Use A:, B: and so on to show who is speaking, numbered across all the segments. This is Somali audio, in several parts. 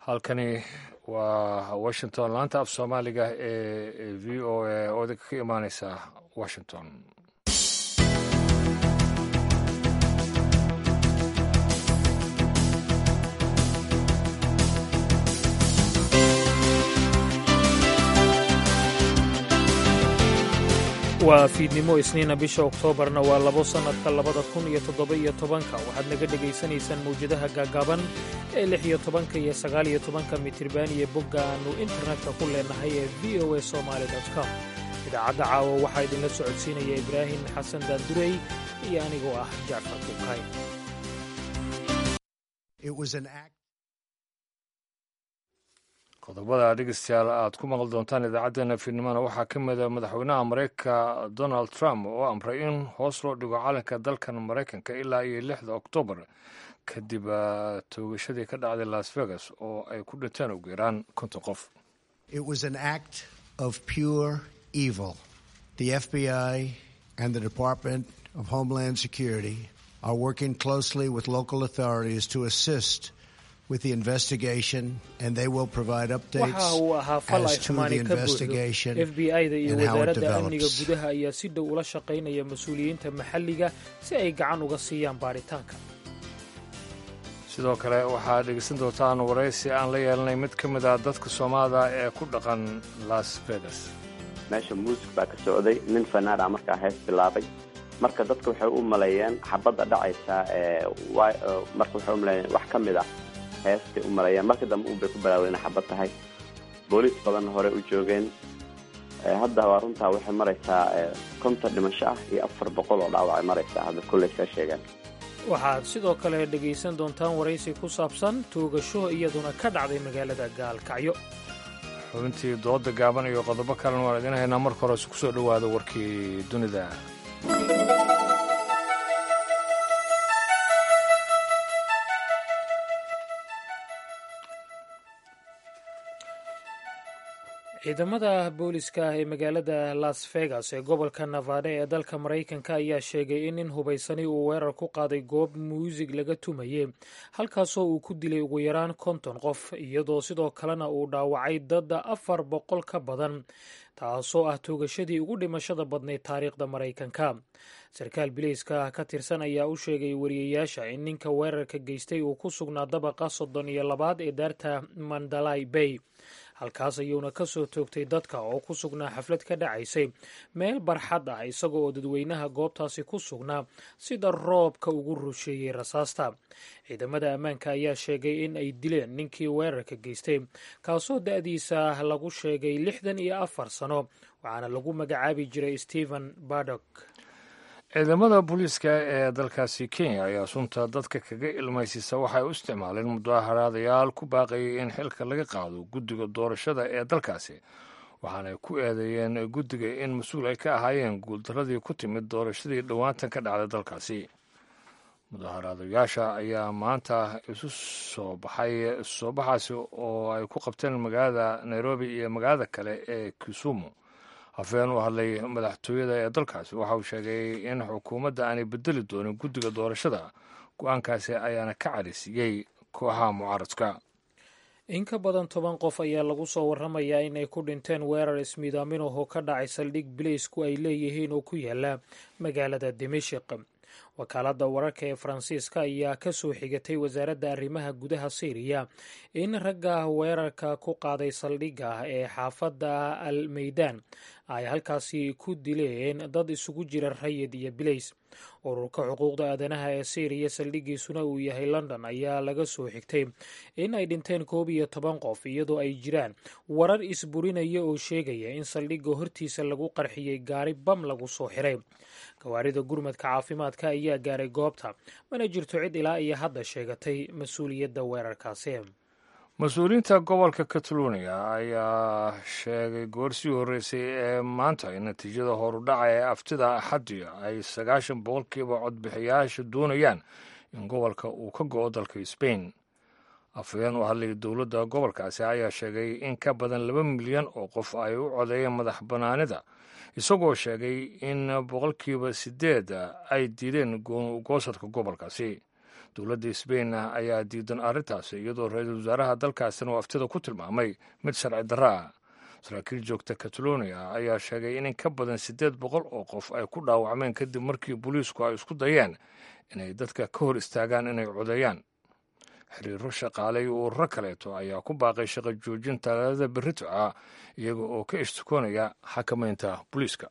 A: halkani waa washington laanta af soomaaliga ee v o a oo idinka ka imaaneysa washington
B: waa fiidnimo isniina bisha oktoobarna waa labo sannadka labada kun iyo toddoba-iyo tobanka waxaad naga dhegaysanaysaan mawjadaha gaagaaban ee lix iyo tobanka iyo sagaal iyo tobanka mitriban iyo bogga aannu internetka ku leenahay ee v o a somaali com idaacadda caawa waxaa idinla socodsiinaya ibraahim xasan daandurey iyo anigoo ah jacfar bukay
A: qodobada dhegeystayaal aad ku maqli doontaan idaacaddeenna fiidnimona waxaa ka mida madaxweynaha maraykanka donald trump oo amray in hoos loo dhigo calanka dalkan maraykanka ilaa iyo lixda oktoobar kadib toogashadii ka dhacday las vegas oo ay ku dhinteen ugu yaraan konton qof
C: The FBI and the Department of Homeland Security are working closely with local authorities to assist with the investigation and they will provide updates
B: waxa uu ahaa fal ay
C: as to
B: xumaani
C: the
B: ka buuxdo
C: investigation
B: f b i da iyo
C: and how it
B: wasaaradda amniga
C: develops.
B: gudaha ayaa si dhow ula shaqaynaya mas-uuliyiinta maxalliga si ay gacan uga siiyaan baaritaanka
A: sidoo kale waxaad dhegeysan doontaan waraysi aan la yeelanay mid ka mid ah dadka soomaalida ee ku dhaqan las vegas
D: meesha muusig baa ka socday nin fanaana markaa hees bilaabay marka dadka waxay u maleeyeen xabadda dhacaysa ee wa- ee, marka waxay u maleeyeen wax ka mid ah heestay u maleeyeen marka dambe un bay ku bilaaween inay xabad tahay booliis badan hore u joogeen Ee, hadda waa runtaa waxay maraysaa ee, konton dhimasho ah iyo afar boqol oo dhaawac ay maraysaa hadda kolley saa sheegeen
B: waxaad sidoo kale dhegaysan doontaan waraysi ku saabsan toogasho iyaduna ka dhacday magaalada gaalkacyo
A: xubintii dooda gaaban iyo qodobo kalena waan idiin haynaa marka hore ku soo dhowaada warkii dunida
B: ciidamada booliska ee magaalada las vegas ee gobolka nevada ee dalka maraykanka ayaa sheegay in nin hubaysani uu weerar ku qaaday goob muusig laga tumayey halkaasoo uu ku dilay ugu yaraan konton qof iyadoo sidoo kalena uu dhaawacay dadda afar boqol ka badan taasoo ah toogashadii ugu dhimashada badnayd taariikhda maraykanka sarkaal bileyska ka tirsan ayaa u sheegay wariyayaasha in ninka weerarka geystay uu ku sugnaa dabaqa soddon iyo labaad ee daarta mandalay bay halkaas ayuuna ka soo toogtay dadka oo ku sugnaa xaflad ka dhacaysay meel barxad ah isaga oo dadweynaha goobtaasi ku sugnaa sida roobka ugu rusheeyey rasaasta ciidamada ammaanka ayaa sheegay in ay dileen ninkii weerarka geystay kaasoo da-diisa lagu sheegay lixdan iyo afar sano waxaana lagu magacaabi jiray stephen badok
A: ciidamada booliiska ee dalkaasi kenya ayaa sunta dadka kaga ilmaysisa waxay u isticmaaleen mudaaharaadayaal ku baaqayay in xilka laga qaado guddiga doorashada ee dalkaasi waxaanay ku eedeeyeen guddiga in mas-uul ay ka ahaayeen guuldaradii ku timid doorashadii dhowaantan ka dhacday dalkaasi mudaaharaadayaasha ayaa maanta isu soo baxay soo baxaasi oo ay ku qabteen magaalada nairobi iyo magaalada kale ee kisumu hafeen u hadlay madaxtooyada ee dalkaasi waxa uu sheegay in xukuumadda aanay bedeli doonin guddiga doorashada go-aankaasi ayaana ka cadhisiiyey kooxaha mucaaradka
B: in ka badan toban qof ayaa lagu soo warramayaa inay ku dhinteen weerar ismiidaamin oo ka dhacay saldhig bileysku ay leeyihiin oo ku yaala magaalada dimashik wakaaladda wararka ee faransiiska ayaa ka soo xigatay wasaaradda arrimaha gudaha syriya in ragga weerarka ku qaaday saldhigga ee xaafadda al meydaan ay halkaasi ku dileen dad isugu jira rayid iyo bileys ururka xuquuqda aadanaha ee syriya saldhiggiisuna uu yahay london ayaa laga soo xigtay in ay dhinteen koob iyo toban qof iyadoo ay jiraan warar isburinaya oo sheegaya in saldhigga hortiisa lagu qarxiyey gaari bam lagu soo xiray gawaarida gurmadka caafimaadka ayaa gaaray goobta mana jirto cid ilaa iyo hadda sheegatay mas-uuliyadda weerarkaasi
A: mas-uuliyiinta gobolka catalonia ayaa sheegay goorsii horreysay ee maanta in natiijada horudhaca ee aftida axaddi ay sagaashan boqolkiiba codbixiyayaasha doonayaan in gobolka uu ka go-o dalka sbain afhayeen u hadlay dowladda gobolkaasi ayaa sheegay in ka badan laba milyan oo qof ay u codeeyeen madax bannaanida isagoo sheegay in boqolkiiba sideed ay diideen goosadka gobolkaasi dowladda sbain ayaa diidan arrintaasi iyadoo ra-iisul wasaaraha dalkaasina uu aftida ku tilmaamay mid sharci darro ah saraakiil joogta catalonia ayaa sheegay in in ka badan siddeed boqol oo qof ay ku dhaawacmeen kadib markii booliisku ay isku dayeen inay dadka ka hor istaagaan inay codeeyaan xiriiro shaqaale iyo ururo kaleeto ayaa ku baaqay shaqo joojin talaadada berrito ah iyaga oo ka ishtukoonaya xakamaynta booliiska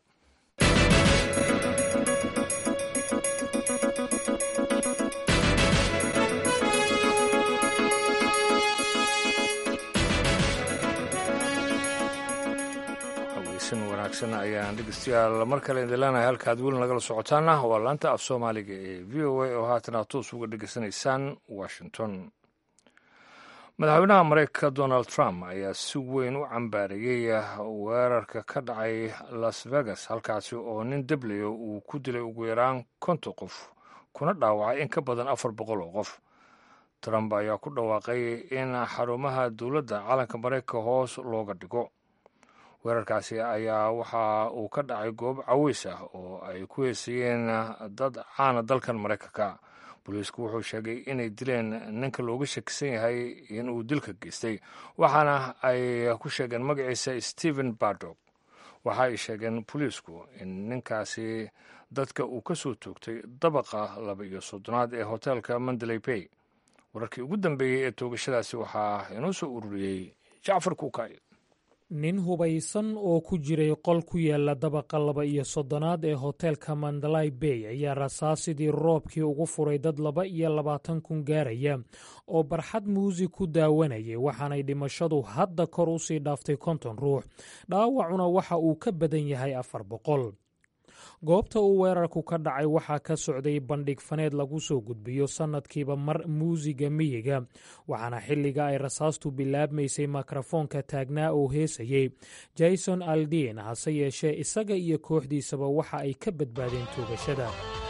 A: wanaagsan ayaan dhegeystayaal mar kale idin leenahay halkaad weli nagala socotaana waa laanta af soomaaliga ee v o a oo haatan aad toos uga dhegeysanaysaan washington madaxweynaha mareykanka donald trump ayaa si weyn u cambaareeyey weerarka ka dhacay las vegas halkaasi oo nin debleyo uu ku dilay ugu yaraan konton qof kuna dhaawacay in ka badan afar boqol oo qof trump ayaa ku dhawaaqay in xarumaha dowladda calanka mareykanka hoos looga dhigo weerarkaasi ayaa waxa uu ka dhacay goob caweys ah oo ay ku heesayeen dad caana dalkan maraykanka booliisku wuxuu sheegay inay dileen ninka looga shakisan yahay inuu dilka geystay waxaana ay ku sheegeen magaciisa stephen bardog waxa ay sheegeen booliisku in ninkaasi dadka uu ka soo toogtay dabaqa laba iyo soddonaad ee hoteelka mandalay bay wararkii ugu dambeeyey ee toogashadaasi waxaa inoo soo ururiyey jacfar kuukay
B: nin hubaysan oo ku jiray qol ku yaala dabaqa laba iyo soddonaad ee hoteelka mandalay bay ayaa rasaasidii roobkii ugu furay dad laba iyo labaatan kun gaaraya oo barxad muusig ku daawanayay waxaanay dhimashadu hadda kor u sii dhaaftay konton ruux dhaawacuna waxa uu ka badan yahay afar boqol goobta uu weerarku ka dhacay waxaa ka socday bandhig faneed lagu soo gudbiyo sannadkiiba mar muusiga miyiga waxaana xilliga ay rasaastu bilaabmaysay mikrofoonka taagnaa oo heesayey jason aldin hase yeeshee isaga iyo kooxdiisaba waxa ay ka badbaadeen toogashada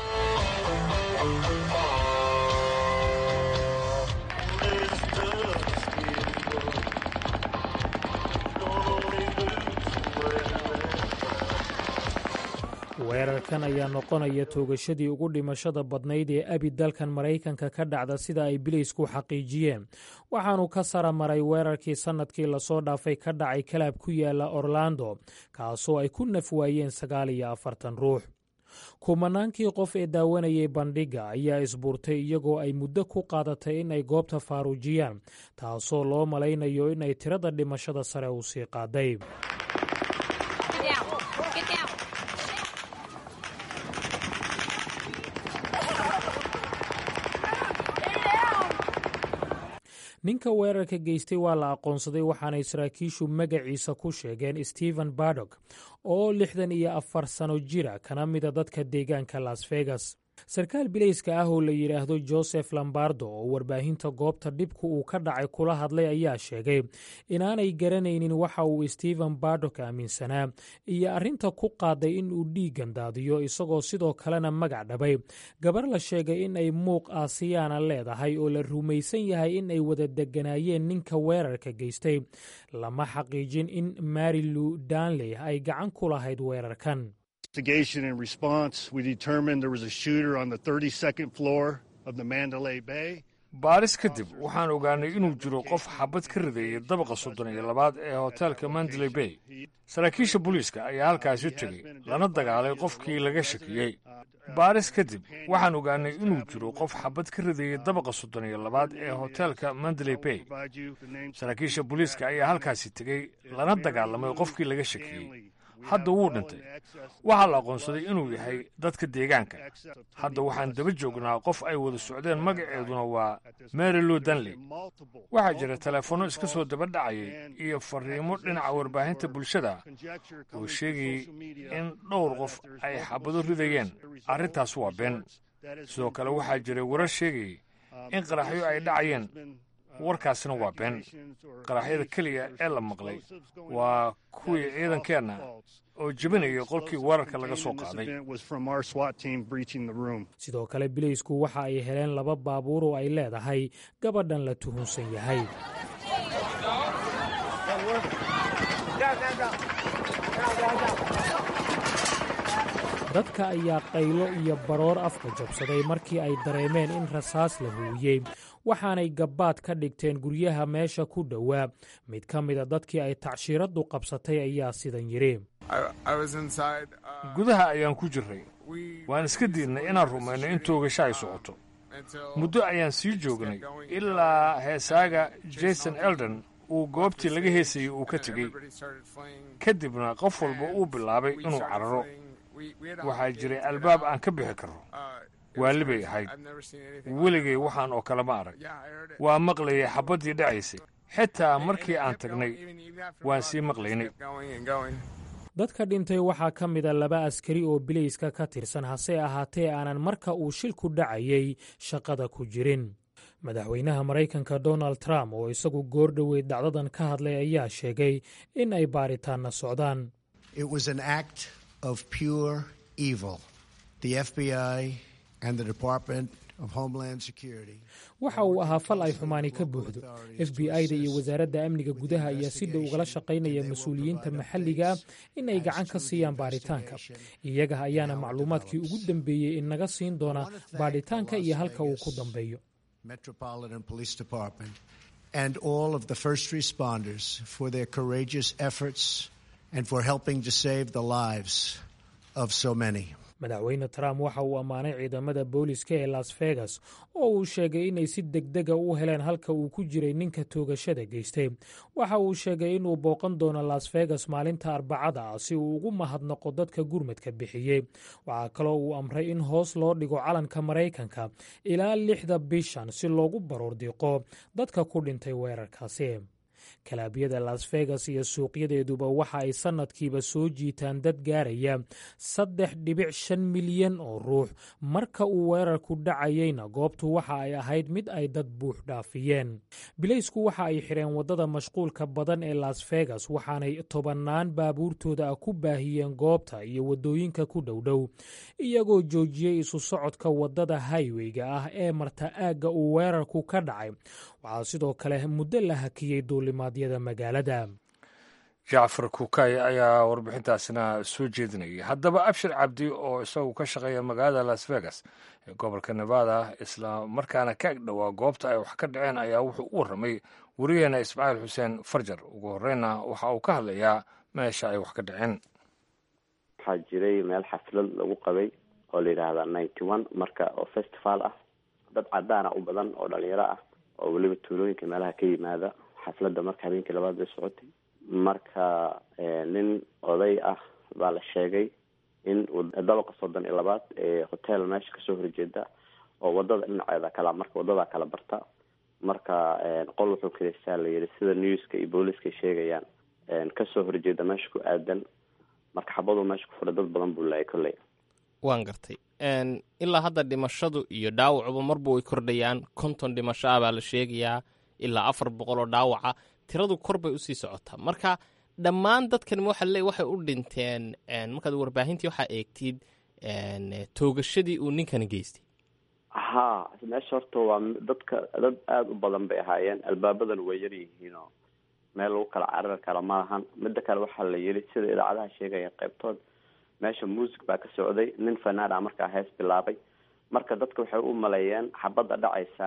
B: weerarkan ayaa noqonaya toogashadii ugu dhimashada badnayd ee abi dalkan maraykanka ka dhacda sida ay bileysku xaqiijiyeen waxaanu ka sara maray weerarkii sannadkii lasoo dhaafay ka dhacay kalaab ku yaala orlando kaasoo ay ku naf waayeen sagaal iyo afartan ruux kumanaankii qof ee daawanayay bandhigga ayaa isbuurtay iyagoo ay muddo ku qaadatay in ay goobta faaruujiyaan taasoo loo malaynayo in ay tirada dhimashada sare u sii qaaday ninka weerarka geystay waa la aqoonsaday waxaanay saraakiishu magaciisa ku sheegeen stephen bardog oo lixdan iyo afar sano jira kana mida dadka deegaanka las vegas sarkaal bilayska ah oo la yidhaahdo joseph lombardo oo warbaahinta goobta dhibku uu ka dhacay kula hadlay ayaa sheegay inaanay garanaynin waxa uu stephen bardok aaminsanaa iyo arrinta ku qaaday in uu dhiiggan daadiyo isagoo sidoo kalena magac dhabay gabar la sheegay in ay muuq aasiyaana leedahay oo la rumaysan yahay in ay wada deganaayeen ninka weerarka geystay lama xaqiijin in marilu danley ay gacan ku lahayd weerarkan
E: investigation and response, we determined there was a shooter on the 32nd floor of the Mandalay Bay.
A: baaris kadib waxaan ogaanay inuu jiro qof xabad ka rideeyay dabaqa soddon iyo labaad ee hoteelka mandalay bay saraakiisha booliiska ayaa halkaasi tegey lana dagaalay qofkii laga shakiyey baaris kadib waxaan ogaanay inuu jiro qof xabad ka rideeyey dabaqa soddon iyo labaad ee hoteelka mandalay bay saraakiisha booliiska ayaa halkaasi tegey lana dagaalamay qofkii laga shakiyey hadda wuu dhintay waxaa la aqoonsaday inuu yahay dadka deegaanka hadda waxaan daba joognaa qof ay wada socdeen magaceeduna waa marilu danley waxaa jira teleefanno iska soo daba dhacayay iyo fariimo dhinaca warbaahinta bulshada oo sheegayay in dhowr qof ay xabado ridayeen arrintaas waa been sidoo kale waxaa jiray warar sheegayay in qaraxyo ay dhacayeen warkaasina waa been qaraxyada keliya ee la maqlay waa kuwii ciidankeenna oo jebinaya qolkii weerarka laga soo qaaday
B: sidoo kale bileysku waxa ay heleen laba baabuur oo ay leedahay gabadhan la tuhunsan yahay dadka ayaa qaylo iyo baroor afka jabsaday markii ay dareemeen in rasaas la huwiyey waxaanay gabbaad ka dhigteen guryaha meesha ku dhowaa mid ka mida dadkii ay tacshiiraddu qabsatay ayaa sidan yidhi
A: gudaha ayaan ku jirray waan iska diidnay inaan rumayno in toogasho ay socoto muddo ayaan sii joognay ilaa heesaaga jason elden uu goobtii laga heesayey uu ka tegey kadibna qof walba uu bilaabay inuu cararo waxaa jiray albaab aan ka bixi karro waali bay ahayd weligay waxaan oo kale ma arag waa maqlayay xabaddii dhacaysay xitaa markii aan tagnay waan sii maqlaynay
B: dadka dhintay waxaa ka mida laba askari oo bilayska ka tirsan hase ahaatee aanan marka uu shilku dhacayay shaqada ku jirin madaxweynaha maraykanka donald trump oo isagu goor dhoweyd dhacdadan ka hadlay ayaa sheegay in ay baaritaanna socdaan waxa uu ahaa fal ay xumaani ka buuxdo f b i da iyo wasaaradda amniga gudaha ayaa si dhow ugala shaqaynaya mas-uuliyiinta maxalliga in ay gacan ka siiyaan baaritaanka iyaga ayaana macluumaadkii ugu dambeeyey inaga siin doona baadhitaanka iyo halka uu ku dambeeyo
C: Metropolitan Police Department, and all of the first responders for their courageous efforts and for helping to save the lives of so many.
B: madaxweyne trump waxa uu ammaanay ciidamada booliska ee las vegas oo uu sheegay inay si degdega u heleen halka uu ku jiray ninka toogashada geystay waxa uu sheegay inuu booqan doono las vegas maalinta arbacada ah si uu ugu mahadnaqo dadka gurmadka bixiyey waxaa kaloo uu amray in hoos loo dhigo calanka maraykanka ilaa lixda bishan si loogu baroordiiqo dadka ku dhintay weerarkaasi kalaabyada las vegas iyo suuqyadeeduba waxa ay sannadkiiba soo jiitaan dad gaaraya saddex dhibic shan milyan oo ruux marka uu weerarku dhacayeyna goobtu waxa ay ahayd mid ay dad buux dhaafiyeen bilaysku waxa ay xidheen waddada mashquulka badan ee las vegas waxaanay tobannaan baabuurtooda ah ku baahiyeen goobta iyo waddooyinka ku dhowdhow iyagoo joojiyey isu socodka waddada hayweyga ah ee marta aagga uu weerarku ka dhacay waxaa sidoo kale muddo la hakiyey duulimaadyada magaalada
A: jacfar kukay ayaa warbixintaasina soo jeedinayay haddaba abshir cabdi oo isagu ka shaqeeya magaalada las vegas ee gobolka nevada isla markaana ka ag dhowaa goobta ay wax ka dhaceen ayaa wuxuu u warramay wariyaheena ismaaciil xuseen farjar ugu horreynna waxa uu ka hadlayaa meesha ay wax ka dhaceen
D: waxaa jiray meel xaflad lagu qabay oo la yidhaahda ninety one marka oo festival ah dad cadaana u badan oo dhalinyaro ah oo weliba tuulooyinka meelaha ka yimaada xafladda marka habeenkii labaad bay socotay marka nin oday ah baa la sheegay in dabaqa soddon iyo labaad ee hotel meesha kasoo horjeeda oo wadada dhinaceeda kala marka wadada kala barta marka qol wuxuu kaleystaa la yidhi sida newska iyo booliska sheegayaan kasoo horjeeda meesha ku aadan marka xabaduu meesha ku fura dad badan buu laayay kolley
F: waan gartay ilaa hadda dhimashadu iyo dhaawacuba marba way kordhayaan konton dhimasho ah baa la sheegayaa ilaa afar boqol oo dhaawaca tiradu kor bay usii socotaa marka dhammaan dadkan waxa le waxay u dhinteen markaad warbaahintii waxaa eegtid toogashadii uu ninkani geystay
D: ha meesha horta waa dadka dad aada u badan bay ahaayeen albaabadan way yar yihiinoo meel lagu kala carari kara ma lahan mida kale waxaa la yiri sida idaacadaha sheegaya qaybtood meesha music baa ka socday nin fanaan ah markaa hees bilaabay marka dadka waxay u maleeyeen xabadda dhacaysa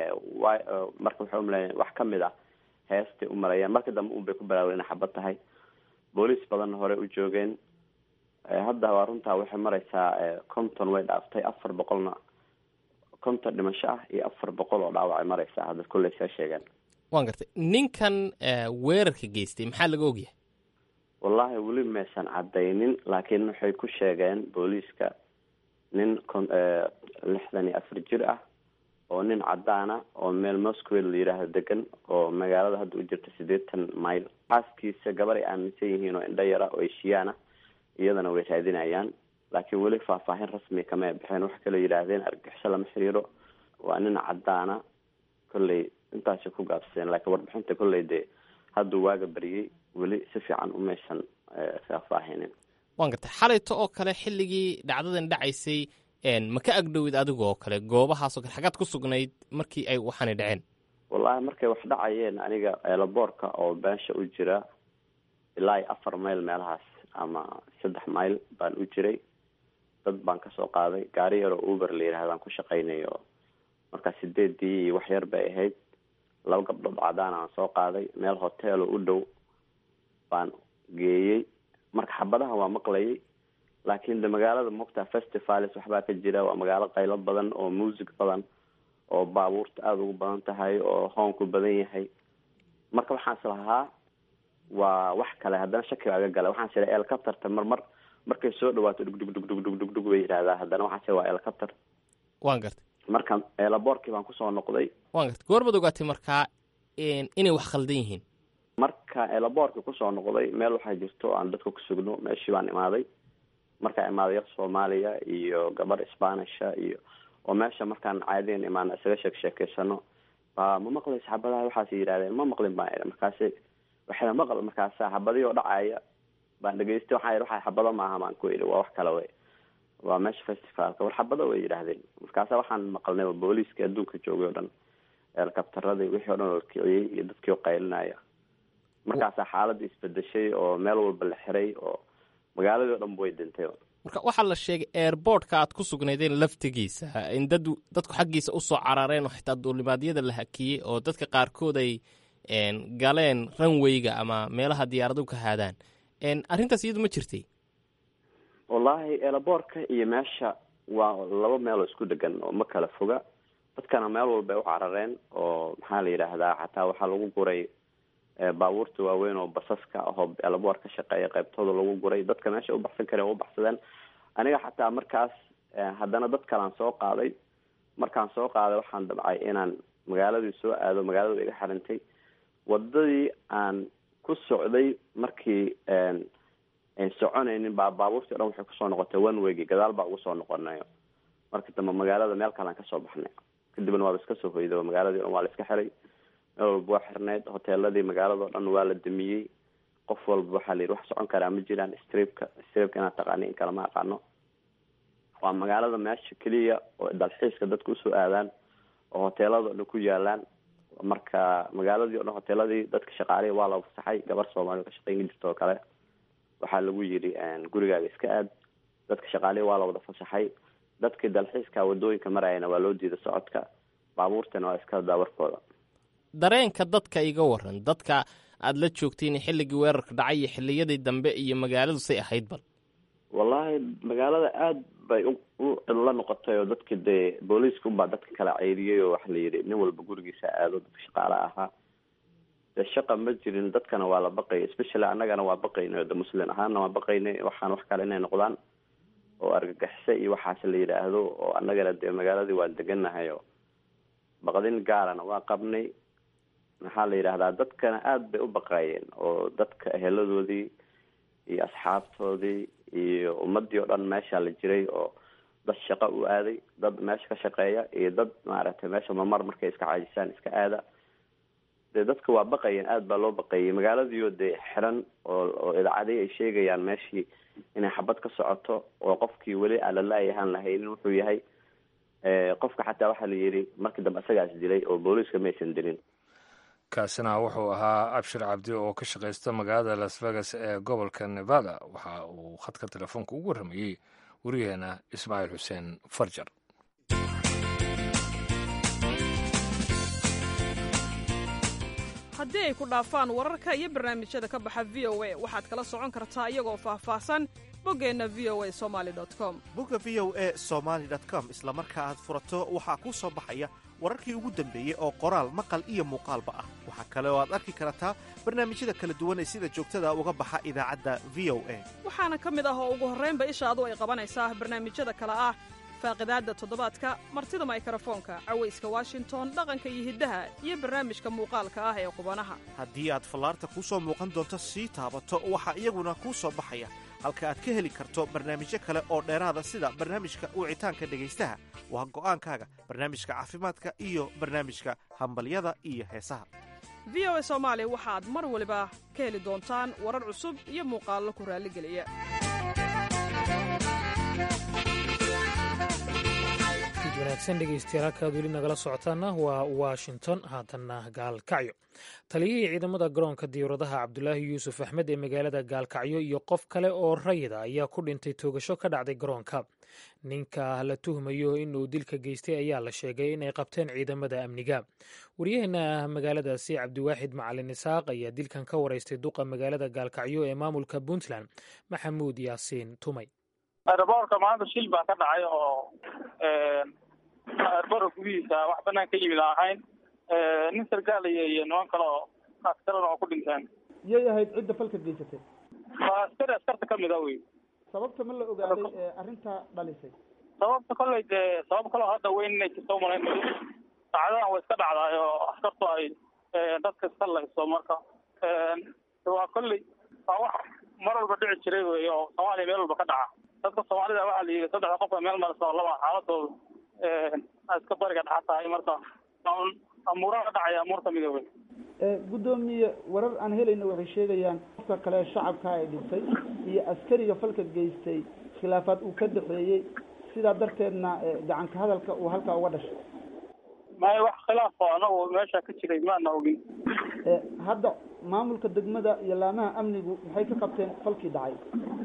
D: marka waxay umaleeyeen wax kamid ah heestay u maleeyeen marka dambe un bay ku bilaabeen inay xabad tahay booliis badanna hore u joogeen hadda waa runtaa waxay mareysaa konton way dhaaftay afar boqolna konton dhimasho ah iyo afar boqol oo dhaawacay mareysaa hadda kolley saa sheegeen
F: waan gartay ninkan weerarka geystay maxaa laga ogyahay
D: wallahi weli maysan cadaynin laakiin waxay ku sheegeen booliiska nin lixdan iyo afar jir ah oo nin cadaana oo meel moscow la yidhaahdo degan oo magaalada hadda u jirta siddeetan mile xaaskiisa gabar ay aaminsan yihiin oo indho yara oo eshiyaana iyadana way raadinayaan laakiin weli faahfaahin rasmi kama bixeen wax kaloo yidhaahdeen argixisho lama xiriiro waa nin cadaana kolley intaasay ku gaabsadeen laakiin warbixinta kolley dee hadduu waaga bariyey weli si fiican umaysan faahfaahinin
F: waan gartay xalayto oo kale xilligii dhacdadan dhacaysay ma ka agdhowid adiga oo kale goobahaasoo kale xagaad ku sugnayd markii ay waxaanay dhaceen
D: wallahi markay wax dhacayeen aniga eelaboorka oo beesha u jira ilaa iyo afar mayl meelahaas ama saddex mayl baan u jiray dad baan kasoo qaaday gaari yaroo uber la yidhahdaan ku shaqaynayo markaa sideedii iyo wax yar bay ahayd laba gabdhood cadaan aan soo qaaday meel hoteelo u dhow baan geeyey marka xabadaha waa maqlayay laakiin de magaalada mogtaa festivals waxbaa ka jira waa magaalo qaylo badan oo music badan oo baabuurta aada ugu badan tahay oo hoonku badan yahay marka waxaan is lahaa waa wax kale haddana shaki baa ga gala waxaan is iha elcapterta marmar markay soo dhawaato dhugdhugdhugdhugdhugdhug bay yidhahdaa haddana waxaan is waa elcapter
F: waan gartay
D: marka eelaboorkii baan kusoo noqday
F: waan gartay goormaad ogaatay markaa inay wax khaldan yihiin
D: marka eelaboorkii kusoo noqday meel waxaa jirto aan dadka ku sugno meeshii baan imaaday markaa imaaday yar soomaaliya iyo gabar spanisha iyo oo meesha markaan caadiyan imaana isaga sheek sheekeysano baa ma maqlaysa xabadaha waxaas yidhahdeen ma maqlin baan idhi markaasi waxayna maql markaasa xabadii oo dhacaya baan dhegeystay waxaa yidhi waxa xabado maaha baan ku idhi waa wax kale wey waa meesha festivalka war xabado way yidhaahdeen markaasa waxaan maqalnay booliiska adduunka joogay o dhan eelkabtaradii wixii o dhan oo kiciyey iyo dadkii oo qaylinaya markaasaa xaaladda isbedeshay oo meel walba la xiray oo magaaladii o dhan way dintay
F: marka waxaa la sheegay airboortka aad ku sugnaydeen laftigiisa in dad dadku xaggiisa usoo carareen oo xitaa duulimaadyada la hakiyey oo dadka qaarkood ay galeen ranweyga ama meelaha diyaaradu ka haadaan arrintaas iyadu ma jirtay
D: wallaahi eelaboorka iyo meesha waa laba meeloo isku dhegan oo ma kala foga dadkana meel walbay u carareen oo maxaa la yidhaahdaa xataa waxaa lagu guray baabuurta waaweyn oo basaska ahoo eelaboor ka shaqeeya qaybtooda lagu guray dadka meesha ubaxsan kare u baxsadeen aniga xataa markaas haddana dad kalean soo qaaday markaan soo qaaday waxaan dabcay inaan magaaladii soo aado magaalada iga xirintay wadadii aan ku socday markii soconaynin baa baabuurtii o dhan waxay kusoo noqotay one weygi gadaal baa ugu soo noqonayo markii dambe magaalada meel kalean kasoo baxnay kadibna waaba iska soo hoyday oo magaaladii o dhan waa la iska xiray meel walba waa xirneyd hoteeladii magaalada o dhan waa la damiyey qof walba waxaa la yidhi wax socon karaa ma jiraan stribka stribka inaad taqaani in kale ma aqaano waa magaalada meesha keliya oo dalxiiska dadka usoo aadaan oo hoteelada o dhan ku yaalaan marka magaaladii o dhan hoteeladii dadka shaqaalihii waa la fasaxay gabar soomaaliya ka shaqeyn jirta oo kale waxaa lagu yidhi gurigaaga iska aad dadka shaqaalihii waa la wada fasaxay dadkii dalxiiska wadooyinka marayana waa loo diiday socodka baabuurtana waa iska daawarkooda
F: dareenka dadka iga waran dadka aada la joogtiin xilligii weerarka dhacay iyo xilliyadii dambe iyo magaaladu say ahayd bal
D: wallaahi magaalada aada bay u la noqotay oo dadki dee booliiska unbaa dadka kala ceyriyey oo waxa la yidhi nin walba gurigiisa aado dadka shaqaale ahaa dee shaqa ma jirin dadkana waa la baqayay especially annagana waa baqaynay de muslin ahaanna waa baqaynay waxaan wax kale inay noqdaan oo argagixise iyo waxaas la yidhaahdo oo annagana dee magaaladii waan deganahay oo baqdin gaarana waa qabnay maxaa la yidhahdaa dadkana aada bay u baqaayeen oo dadka eheladoodii iyo asxaabtoodii iyo ummadii oo dhan meesha la jiray oo dad shaqo u aaday dad meesha ka shaqeeya iyo dad maaragtay meesha mamar markay iska caajisaan iska aada dee dadka waa baqayeen aada baa loo baqayay magaaladiioo dee xiran oo oo idaacadii ay sheegayaan meeshii inay xabad ka socoto oo qofkii weli aan lalaayahaan lahaynin wuxuu yahay qofka xataa waxaa la yidhi markii dambe isagaas dilay oo booliiska maysan dilin
A: kaasina wuxuu ahaa abshir cabdi oo ka shaqaysta magaalada las vegas ee gobolka nevada waxa uu khadka telefoonka ugu warramayey wariyaheena ismaaciil xuseen farjar
G: haddii ay ku dhaafaan wararka iyo barnaamijyada ka baxa v o a waxaad kala socon kartaa iyagoo faahfaahsan boggeenna v o a somali com
H: bogga v o a somaali com isla marka aad furato waxaa kuu soo baxaya wararkii ugu dambeeyey oo qoraal maqal iyo muuqaalba ah waxaa kale oo aad arki kartaa barnaamijyada kala duwan ee sida joogtada uga baxa idaacadda v o a
G: waxaana ka mid ah oo ugu horraynba ishaadu ay qabanaysaa barnaamijyada kale ah faaqidaadda toddobaadka martida maykarafoonka cawayska washington dhaqanka iyo hiddaha iyo barnaamijka muuqaalka ah ee qubanaha
H: haddii aad fallaarta kuu soo muuqan doonto sii taabato waxaa iyaguna kuu soo baxaya halka aad ka heli karto barnaamijyo kale oo dheeraada sida barnaamijka wicitaanka dhegaystaha waa go'aankaaga barnaamijka caafimaadka iyo barnaamijka hambalyada iyo heesaha
G: v o a soomaali waxaad mar waliba ka heli doontaan warar cusub iyo muuqaallo ku raalligeliya
B: wanaagsan dhegeystayaal halkaad weli nagala socotaana waa washington haatanna gaalkacyo taliyihii ciidamada garoonka diyauradaha cabdulaahi yuusuf axmed ee magaalada gaalkacyo iyo qof kale oo rayida ayaa ku dhintay toogasho ka dhacday garoonka ninka la tuhmayo inuu dilka geystay ayaa la sheegay inay qabteen ciidamada amniga waryaheena magaaladaasi cabdiwaaxid macalin isaaq ayaa dilkan ka waraystay duqa magaalada gaalkacyo ee maamulka puntland maxamuud yaasiin tumay
I: airboorka maanta shil baa ka dhacay oo airboorka gudihiisa wax banaan ka yimid aan ahayn nin sargaalaya iyo niman kale oo askarana oo ku dhinteen
J: yay ahayd cidda falka geysatay
I: waa askari askarta kamid a wey
J: sababta ma la ogaaday ee arrinta dhalisay
I: sababta kolley dee sabab kaloo hadda weyn inay jirto umalayn dhacdadan way iska dhacdaay oo askartu ay dadka iska layso marka waa kolley waa wax mar walba dhici jiray wey oo soomaaliya meel walba ka dhaca dadka soomaalida waxaa la yidhi saddexda qof meel marasa laba xaaladooda a iska bariga dhaxa tahay marka amuuraha dhacaya amuur kamida wey
J: guddoomiye warar aan helayna waxay sheegayaan qofka kale shacabka ay dhintay iyo askariga falka geystay khilaafaad uu ka dhexeeyey sidaa darteedna gacanka hadalka uu halkaa uga dhashay
I: maya wax khilaafo anagu meesha ka jiray maana ogin
J: hadda maamulka degmada iyo laamaha amnigu maxay ka qabteen falkii dhacay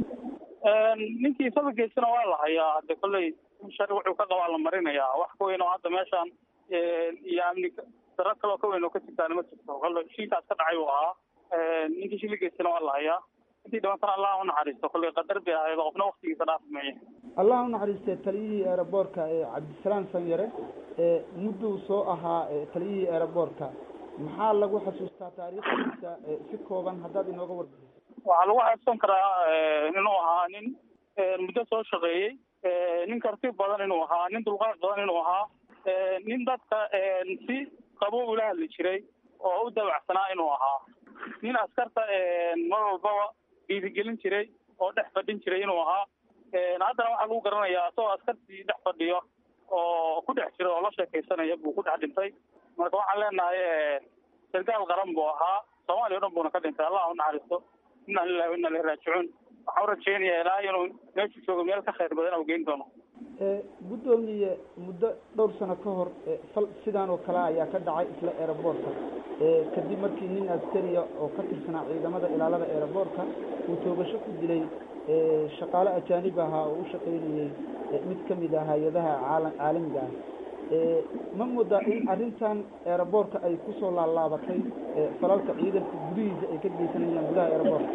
I: ninkii falka geystana waa la hayaa hade kolley shari wuxuu ka qabaa la marinayaa wax ka weyn oo hadda meeshaan iyo amni daro kaloo ka weyn oo ka jirtaana ma jirto kolle shilkaas ka dhacay uu ahaa ninkii shili geystana waa la hayaa intii dhibantana allah unaxariisto kolley qadar bay ahayd qofna waktigiisa dhaafi maya
J: allah unaxariistee taliyihii aeroboortka ee cabdisalaam sanyare ee mudduu soo ahaa taliyihii aeroboortka maxaa lagu xasuustaa taariikhdiisa si kooban haddaad inooga warbixiso
I: waxaa lagu xasuusan karaa inuu ahaa nin muddo soo shaqeeyey nin karti badan inuu ahaa nin dulqaad badan inuu ahaa nin dadka si qabo ula hadli jiray oo u dabacsanaa inuu ahaa nin askarta mar walbaba dhiirigelin jiray oo dhex fadhin jiray inuu ahaa haddana waxaa lagu garanayaa isagoo askartii dhex fadhiyo oo ku dhex jira oo la sheekaysanaya buu ku dhex dhintay marka waxaan leenahay sargaal qaran buu ahaa soomaaliya o dhan buuna ka dhintay allah unaxariisto inaa lilahi wa inaa ilahi raajicuun waxaan u rajeynayaa ilaa inuu meeshu joogo meel ka khayr badan au geyn doono
J: guddoomiye muddo dhowr sano ka hor fal sidaan oo kale ayaa ka dhacay isla aeroboortka kadib markii nin askariya oo ka tirsanaa ciidamada ilaalada aeroboortka uu toogasho ku dilay shaqaale ajaanib ahaa oo u shaqaynayey mid ka mid ah hay-adaha caala caalamiga ah ma moodaa in arrintan aeroboortka ay kusoo laalaabatay falalka ciidanka gudihiisa ay ka geysanayaan gudaha aeroboortka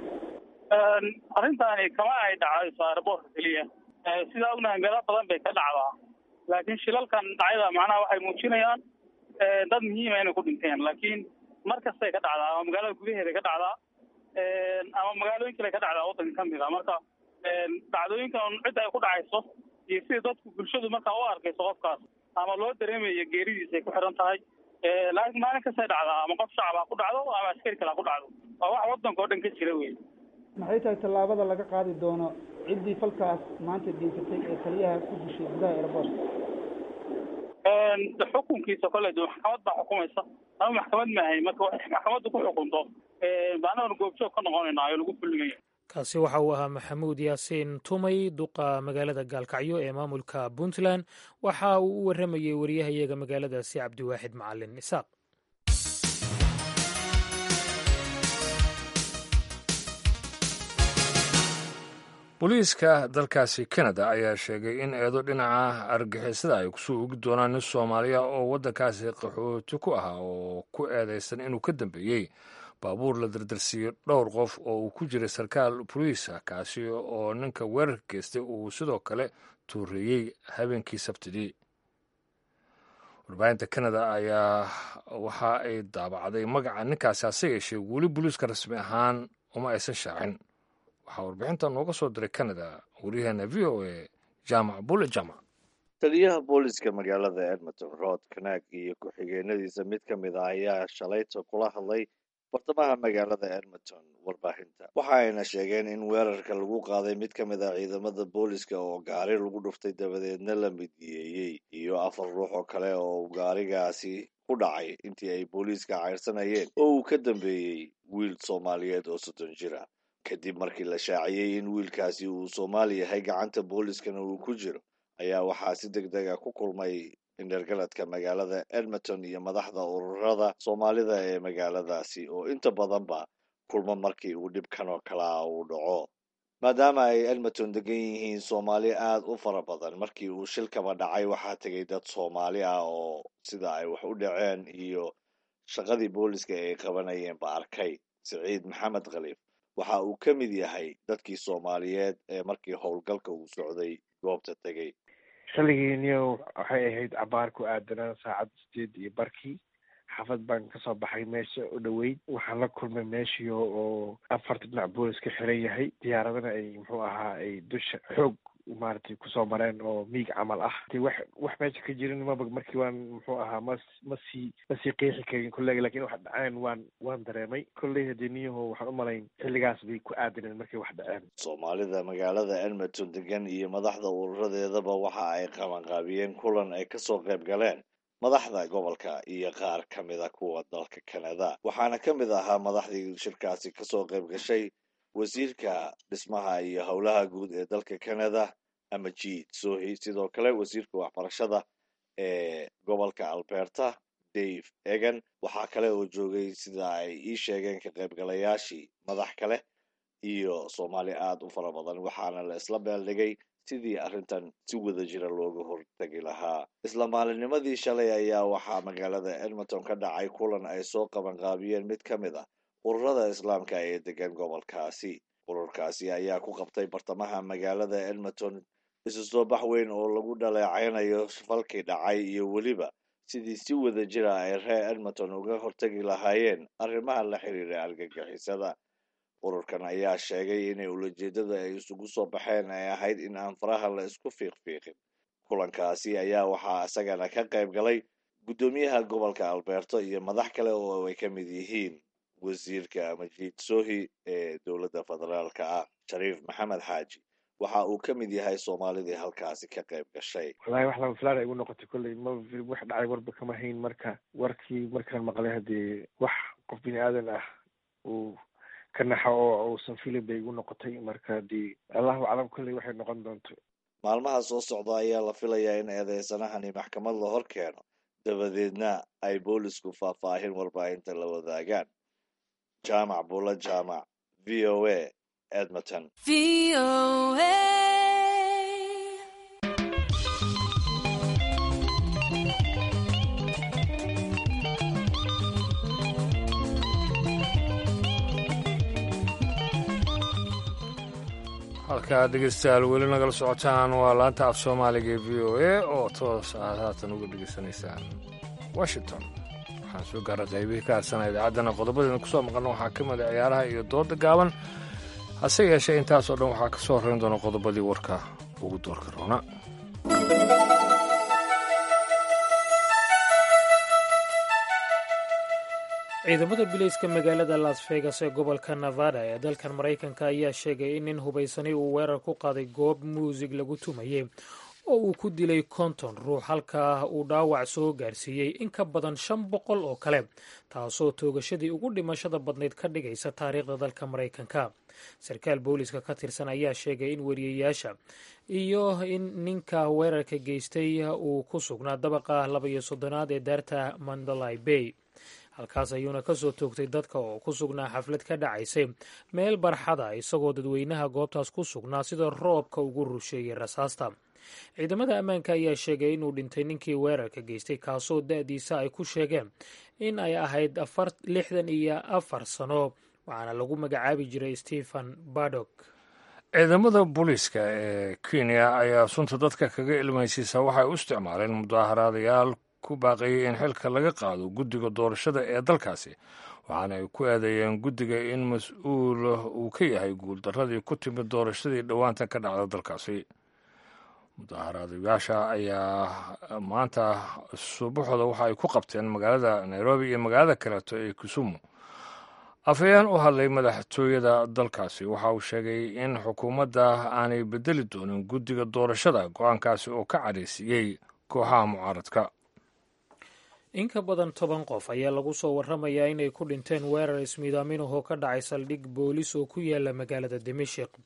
I: arrintaani kama ay dhacayso aeroboortka keliya sidaa ognahay meelo badan bay ka dhacdaa laakiin shilalkan dhacyada macnaha waxay muujinayaan dad muhiima inay ku dhinteen laakiin mar kastay ka dhacdaa ama magaalada gudaheeda ka dhacdaa ama magaalooyin kale ka dhacdaa waddanka kamid a marka dhacdooyinkan cidda ay ku dhacayso iyo sida dadku bulshadu markaa u arkayso qofkaas ama loo dareemayo geeridiisa ay ku xiran tahay laakiin maalin kastay dhacdaa ama qof shacab ha ku dhacdo ama askari kale ha ku dhacdo waa wax waddanka oo dhan ka jira wey
J: maxay tahay tallaabada laga qaadi doono ciddii falkaas maanta geysatay ee taliyaha ku dishay gudaha aeroboortka
I: xukunkiisa kolley de maxkamad baa xukumaysa ama maxkamad maahay marka waxay maxkamaddu ku xukunto baanadan goobjoog ka noqonayna oo lagu fulinaya
B: kaasi waxa uu ahaa maxamuud yaasiin tumay duqa magaalada gaalkacyo ee maamulka puntland waxa uu u warramayey wariyahayaga magaaladaasi cabdiwaaxid macalin isaaq
A: booliiska dalkaasi kanada ayaa sheegay in eedo dhinaca argixisada ay kusoo ogi doonaan nin soomaaliya oo waddankaasi qaxooti ku ahaa oo ku eedaysan inuu ka dambeeyey baabuur la dardarsiiyey dhowr qof oo uu ku jiray sarkaal boliisa kaasi oo ninka weerarka geystay uu sidoo kale tuureeyey habeenkii sabtidii warbaahinta kanada ayaa waxa ay daabacday magaca ninkaasi hase yeeshee weli booliiska rasmi ahaan uma aysan shaacin waxaa warbixinta nooga soo diray kanada waryaheena v o a jaamac bule jaamac
K: taliyaha booliska magaalada edmonton rod kanaag iyo ku-xigeenadiisa mid ka mid ah ayaa shalayta kula hadlay bartamaha magaalada edmonton warbaahinta waxa ayna sheegeen in weerarka lagu qaaday mid ka mid ah ciidamada booliska oo gaari lagu dhuftay dabadeedna la midiyeeyey iyo afar ruux oo kale oo gaarigaasi ku dhacay intii ay booliiska cayrsanayeen oo uu ka dambeeyey wiil soomaaliyeed oo soddon jira kadib markii la shaaciyey in wiilkaasi uu soomaali yahay gacanta booliskana uu ku jiro ayaa waxaa si deg dega ku kulmay indhergaladka magaalada edmonton iyo madaxda ururada soomaalida ee magaaladaasi oo inta badanba kulmo markii uu dhibkan oo kale ah uu dhaco maadaama ay edmonton degan yihiin soomaali aada u fara badan markii uu shilkaba dhacay waxaa tegay dad soomaali ah oo sida ay wax u dhaceen iyo shaqadii booliska ay qabanayeen ba arkay siciid maxamed khaliif waxa uu ka mid yahay dadkii soomaaliyeed ee markii howlgalka uu socday goobta tegey
L: xilligiiniyo waxay ahayd cabaar ku aadanaa saacad sideed iyo barkii xaafad baan kasoo baxay meesha u dhoweyd waxaan la kulmay meeshii oo afarta dhinac booliska xiran yahay diyaaradana ay muxuu ahaa ay dusha xoog maaragtay kusoo mareen oo miig camal ah de wax wax meesha ka jirin maba markii waan muxuu ahaa mas masii masii qeexi karin kollega lakin wax dhaceen waan waan dareemay kolley hadee niyaho waxaan u malayn xilligaas bay ku aadaneen markay wax dhaceen
K: soomaalida magaalada edmonton degan iyo madaxda ururadeedaba waxa ay qabanqaabiyeen kulan ay kasoo qayb galeen madaxda gobolka iyo qaar ka mida kuwa dalka canada waxaana ka mid ahaa madaxdii shirkaasi kasoo qayb gashay wasiirka dhismaha iyo howlaha guud ee dalka canada amajid sohi sidoo kale wasiirka waxbarashada ee gobolka alberta dave egan waxaa kale oo joogay sida ay ii sheegeen ka qaybgalayaashii madax kale iyo soomaali aada u fara badan waxaana la isla beeldhigay sidii arrintan si wada jira looga hortegi lahaa isla maalinimadii shalay ayaa waxaa magaalada edmonton ka dhacay kulan ay soo qabanqaabiyeen mid ka mid ah ururada islaamka ee degan gobolkaasi ururkaasi ayaa ku qabtay bartamaha magaalada edmonton isu soo bax weyn oo lagu dhaleecaynayo falkii dhacay iyo weliba sidii si wada jira ay reer edmonton uga hortegi lahaayeen arrimaha la xiriira argagixisada ururkan ayaa sheegay inay ulajeedada ay isugu soo baxeen ay ahayd in aan faraha la isku fiiqfiiqin kulankaasi ayaa waxaa isagana ka qayb galay guddoomiyaha gobolka alberto iyo madax kale oo ay ka mid yihiin wasiirka majiid sohi ee dowladda federaalka ah shariif maxamed xaaji waxa uu ka mid yahay soomaalidii halkaasi ka qayb gashay
L: wallahi wax lama filaan ay igu noqotay kolley ma wax dhacay warba kama hayn marka warkii markaan maqlay haddii wax qof bini aadan ah uu ka naxo oo uusan filin bay igu noqotay marka haddii allahu aclam kolley waxay noqon doonto
K: maalmaha soo socda ayaa la filayaa in eedeysanahani maxkamad la hor keeno dabadeedna ay boolisku faahfaahin warbaahinta la wadaagaan jaamac bula jaamac v o a edmonton
A: halkaa dhegeystayaal weli nagala socotaan waa laanta af soomaaliga ee v o a oo toos aad haatan uga dhegeysanaysaan washington waxaan soo gaara qaybihii ka hadsanaa idaacaddana qodobadeena kusoo maqalna waxaa ka mida ciyaaraha iyo dooda gaaban hase yeeshee intaasoo dhan waxaa ka soo horreyn doona qodobadii warka ugu doorka roona
B: ciidamada bileyska magaalada las vegas ee gobolka nevada ee dalkan maraykanka ayaa sheegay in nin hubaysani uu weerar ku qaaday goob muusig lagu tumayey oo uu ku dilay konton ruux halkaa uu dhaawac soo gaarsiiyey in ka badan shan boqol oo kale taasoo toogashadii ugu dhimashada badnayd ka dhigaysa taariikhda dalka maraykanka sarkaal booliska ka tirsan ayaa sheegay in wariyayaasha iyo in ninka weerarka geystay uu ku sugnaa dabaqa labaiyo soddonaad ee daarta mandalay bay halkaas ayuuna ka soo toogtay dadka oo ku sugnaa xaflad ka dhacaysay meel barxada isagoo dadweynaha goobtaas ku sugnaa sida roobka ugu rusheeyey rasaasta ciidamada ammaanka ayaa sheegay inuu dhintay ninkii weerarka geystay kaasoo da-diisa ay ku sheegeen in ay ahayd lixdan iyo afar sano waxaana lagu magacaabi jiray stephen badok
A: ciidamada booliiska ee kenya ayaa sunta dadka kaga ilmaysiisa waxay u isticmaaleen mudaaharaadayaal ku baaqayay in xilka laga qaado guddiga doorashada ee dalkaasi waxaana ay ku eedeeyeen guddiga in mas-uul uu ka yahay guuldarradii ku timid doorashadii dhowaanta ka dhacda dalkaasi mudaaharaadayaasha ayaa maanta subaxooda waxa ay ku qabteen magaalada nairobi iyo magaalada kaleeto ee kisumu afhayeen u hadlay madaxtooyada dalkaasi waxa uu sheegay in xukuumadda aanay bedeli doonin guddiga doorashada go-aankaasi oo ka cadhaysiiyey kooxaha mucaaradka
B: in ka badan toban qof ayaa lagu soo waramayaa inay ku dhinteen weerar ismiidaaminahoo ka dhacay saldhig boolis oo ku yaala magaalada dimashik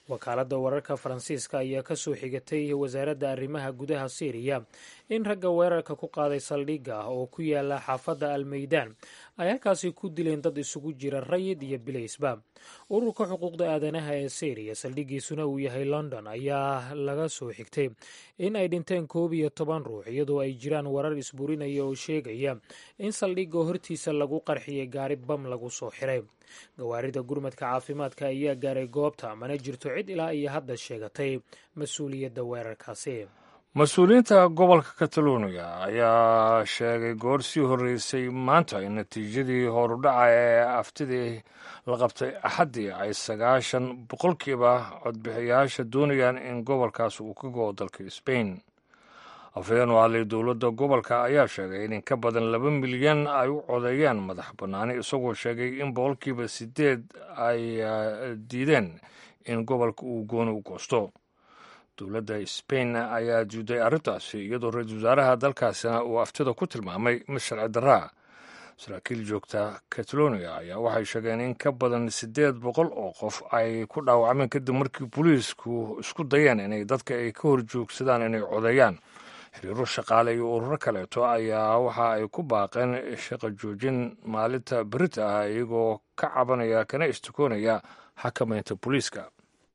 B: wakaaladda wararka faransiiska ayaa ka soo xigatay wasaaradda arrimaha gudaha syriya in ragga weerarka ku qaaday saldhigga ah oo ku yaala xaafadda almeydaan ay halkaasi ku dileen dad isugu jira rayid iyo bilaysba ururka xuquuqda aadanaha ee syriya saldhiggiisuna uu yahay london ayaa laga soo xigtay in ay dhinteen koob iyo toban ruux iyadoo ay jiraan warar isburinaya oo sheegaya in saldhigga hortiisa lagu qarxiyay gaari bam lagu soo xiray gawaarida gurmadka caafimaadka ayaa gaaray goobta mana jirto cid ilaa iyo hadda sheegatay mas-uuliyadda weerarkaasi
A: mas-uuliyiinta gobolka kataloniya ayaa sheegay goor sii horreysay maanta in natiijadii horudhaca ee aftidii la qabtay axaddii ay sagaashan boqolkiiba codbixiyaasha doonayaan in gobolkaas uu ka go'o dalka sbain afhayeen u hadlay dowladda gobolka ayaa sheegay in in ka badan laba milyan ay u codeeyaan madax bannaani isagoo sheegay in boqolkiiba siddeed ay diideen in gobolka uu gooni u goosto dowladda sbain ayaa diiday arrintaasi iyadoo ra-iisul wasaaraha dalkaasina uu aftida ku tilmaamay mid sharci darraa saraakiil joogta catalonia ayaa waxay sheegeen in ka badan siddeed boqol oo qof ay ku dhaawacmeen kadib markii booliisku isku dayeen inay dadka ay ka horjoogsadaan inay codeeyaan xiriiro shaqaale iyo ururo kaleeto ayaa waxa ay ku baaqeen shaqo joojin maalinta berita ah iyagoo ka cabanaya kana istikoonaya xakamaynta booliiska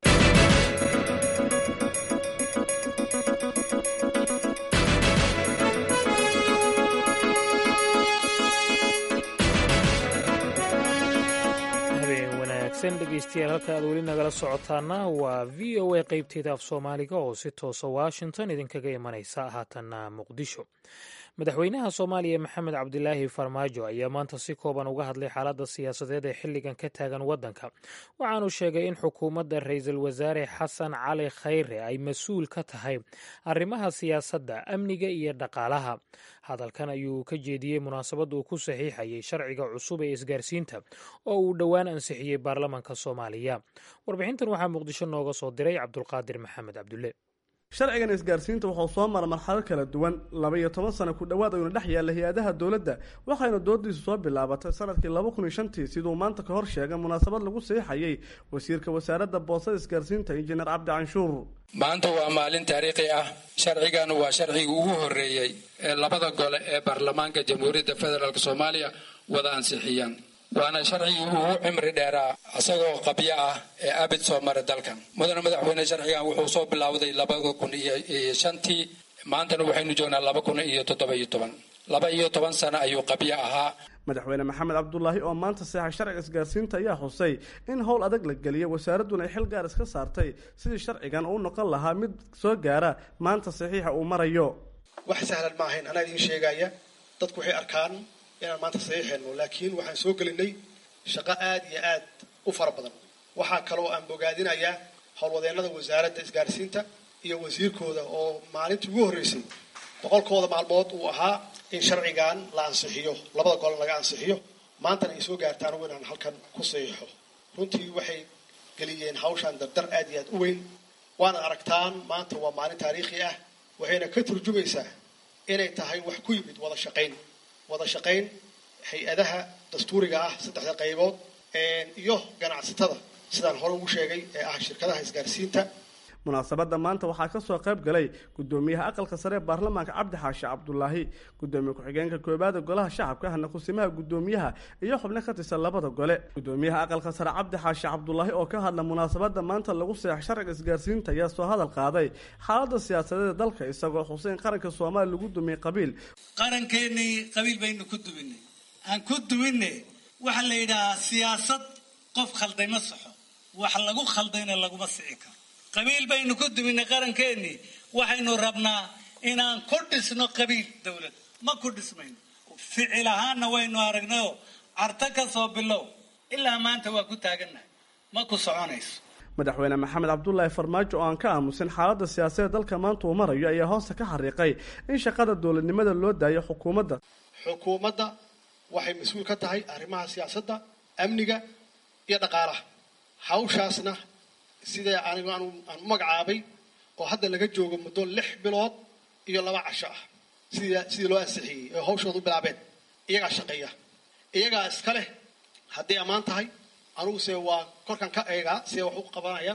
B: dhegeystayaal halka aad weli nagala socotaana waa v o a qeybteeda af soomaaliga oo si toosa washington idinkaga imanaysa haatanna muqdisho madaxweynaha soomaaliya maxamed cabdilaahi farmaajo ayaa maanta si kooban uga hadlay xaaladda siyaasadeed ee xilligan ka taagan waddanka waxaanu sheegay in xukuumadda ra-iisul wasaare xasan cali khayre ay mas-uul ka tahay arrimaha siyaasadda amniga iyo dhaqaalaha hadalkan ayuu ka jeediyey munaasabadda uu ku saxiixayay sharciga cusub ee isgaarsiinta oo uu dhowaan ansixiyey baarlamanka soomaaliya warbixintan waxaa muqdisho nooga soo diray cabdulqaadir maxamed cabdulle
M: sharcigan isgaarsiinta wuxuu soo mara marxalad kala duwan laba iyo toban sano ku dhowaad ayuuna dhex yaalla hay-adaha dowladda waxayna doodiisu soo bilaabatay sanadkii laba kun iyo shantii siduu maanta ka hor sheegay munaasabad lagu saxiixayay wasiirka wasaaradda boosada isgaarsiinta injineer cabdi canshuur
N: maanta waa maalin taariikhi ah sharcigan waa sharcigii ugu horreeyey ee labada gole ee baarlamaanka jamhuuriyadda federaalk soomaaliya wada ansixiyaan waana sharcigii ugu cimri dheeraa isagoo qabyo ah ee abid soo mara dalkan mudane madaxweyne sharcigan wuxuu soo bilowday labada kun iyo shantii maantana waxaynu joognaa laba kun iyo toddoba iyo toban laba iyo toban sano ayuu qabyo ahaa
M: madaxweyne maxamed cabdulaahi oo maanta seexa sharciga isgaarsiinta ayaa xusay in howl adag la geliyay wasaaradduna ay xil gaar iska saartay sidii sharcigan uu noqon lahaa mid soo gaara maanta saxiixa uu marayo
O: wax sahlan ma ahayn anaa idiin sheegaya dadku waxay arkaan inaan maanta saxiixayno laakiin waxaan soo gelinay shaqo aad iyo aad u fara badan waxaa kaloo aan bogaadinayaa howlwadeennada wasaaradda isgaarsiinta iyo wasiirkooda oo maalintii ugu horreysay boqolkooda maalmood uu ahaa in sharcigan la ansixiyo labada golan laga ansixiyo maantana ay soo gaartaan ugu inaan halkan ku saxiixo runtii waxay geliyeen hawshaan dardar aad iyo aad u weyn waana aragtaan maanta waa maalin taariikhi ah waxayna ka turjumaysaa inay tahay wax ku yimid wada shaqayn wada shaqayn hay-adaha dastuuriga ah saddexda qaybood iyo ganacsatada sidaan hore ugu sheegay ee ah shirkadaha isgaarsiinta
M: munaasabadda maanta waxaa ka soo qayb galay gudoomiyaha aqalka sare ee baarlamaanka cabdi xaashi cabdulaahi gudoomiye ku-xigeenka koobaada golaha shacabka ahna kusimaha gudoomiyaha iyo xubno ka tirsan labada gole gudoomiyaha aqalka sare cabdi xaashi cabdulaahi oo ka hadla munaasabadda maanta lagu seex sharciga isgaarsiinta ayaa soo hadal qaaday xaaladda siyaasadeeda dalka isagoo xusay in qaranka soomaaliya lagu dumiyey qabiil
P: qarankeenii qabiil baynu ku duminay aan ku duminne waxaa la yidhahaa siyaasad qof khalday ma saxo wax lagu khaldayna laguma sixi karo qabiil baynu ku duminay qarankeenii waxaynu rabnaa inaan ku dhisno qabiil dowlad ma ku dhismayno ficil ahaanna waynu aragnayoo carto ka soo bilow ilaa maanta waa ku taagannahay ma ku soconayso
M: madaxweyne maxamed cabdulaahi farmaajo oo aan ka aamusin xaaladda siyaasadeed dalka maanta uu marayo ayaa hoosta ka xariiqay in shaqada dowladnimada loo daayo xukuumadda
O: xukuumadda waxay mas-uul ka tahay arrimaha siyaasadda amniga iyo dhaqaalaha hawshaasna sida anigu aan u magacaabay oo hadda laga joogo muddo lix bilood iyo laba casho ah sidii sidii loo ansixiyey oo hawshooda u bilaabeen iyagaa shaqeeya iyagaa iska leh hadday ammaan tahay aniguse waa korkan ka eegaa siday wax u qabanayaan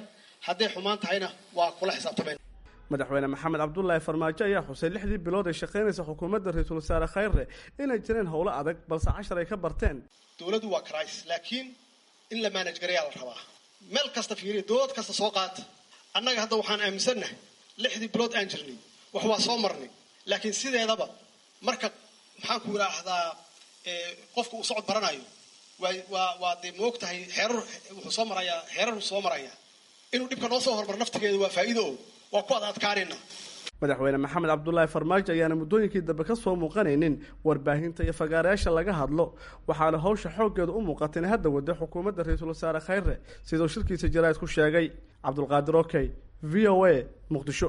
O: hadday xumaan tahayna waa kula xisaabtamayn
M: madaxweyne maxamed cabdulaahi farmaajo ayaa xusay lixdii bilood ay shaqaynaysa xukuumadda ra-iisul wasaare khayre inay jireen howlo adag balse cashar ay ka barteen
O: dowladdu waa crisis laakiin in la maanaj garayaa la rabaa meel kasta fiiriya dowlad kasta soo qaata annaga hadda waxaan aaminsannahay lixdii bilood aan jirnay wax waa soo marnay laakiin sideedaba marka maxaan ku idhaahdaa qofka uu socod baranayo waa waa waa dee moog tahay xeerar wuxuu soo marayaa xeerar soo marayaa inuu dhibka noo soo hormar naftigeeda waa faa'iido o waa ku ad adkaanayna
M: madaxweyne maxamed cabdulaahi farmaajo ayaana muddooyinkii dambe ka soo muuqanaynin warbaahinta iyo fagaarayaasha laga hadlo waxaana hawsha xooggeeda u muuqata inay hadda wada xukuumadda ra-iisul wasaare khayre siduu shirkiisa jaraa'id ku sheegay cabdulqaadir okey v o a muqdisho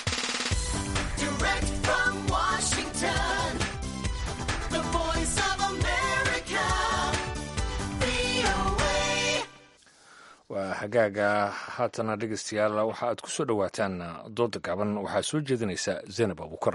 A: waa hagaaga haatana dhegeystayaal waxa aad ku soo dhowaataan dooda gaaban waxaa soo jeedinaysa zaynab abukar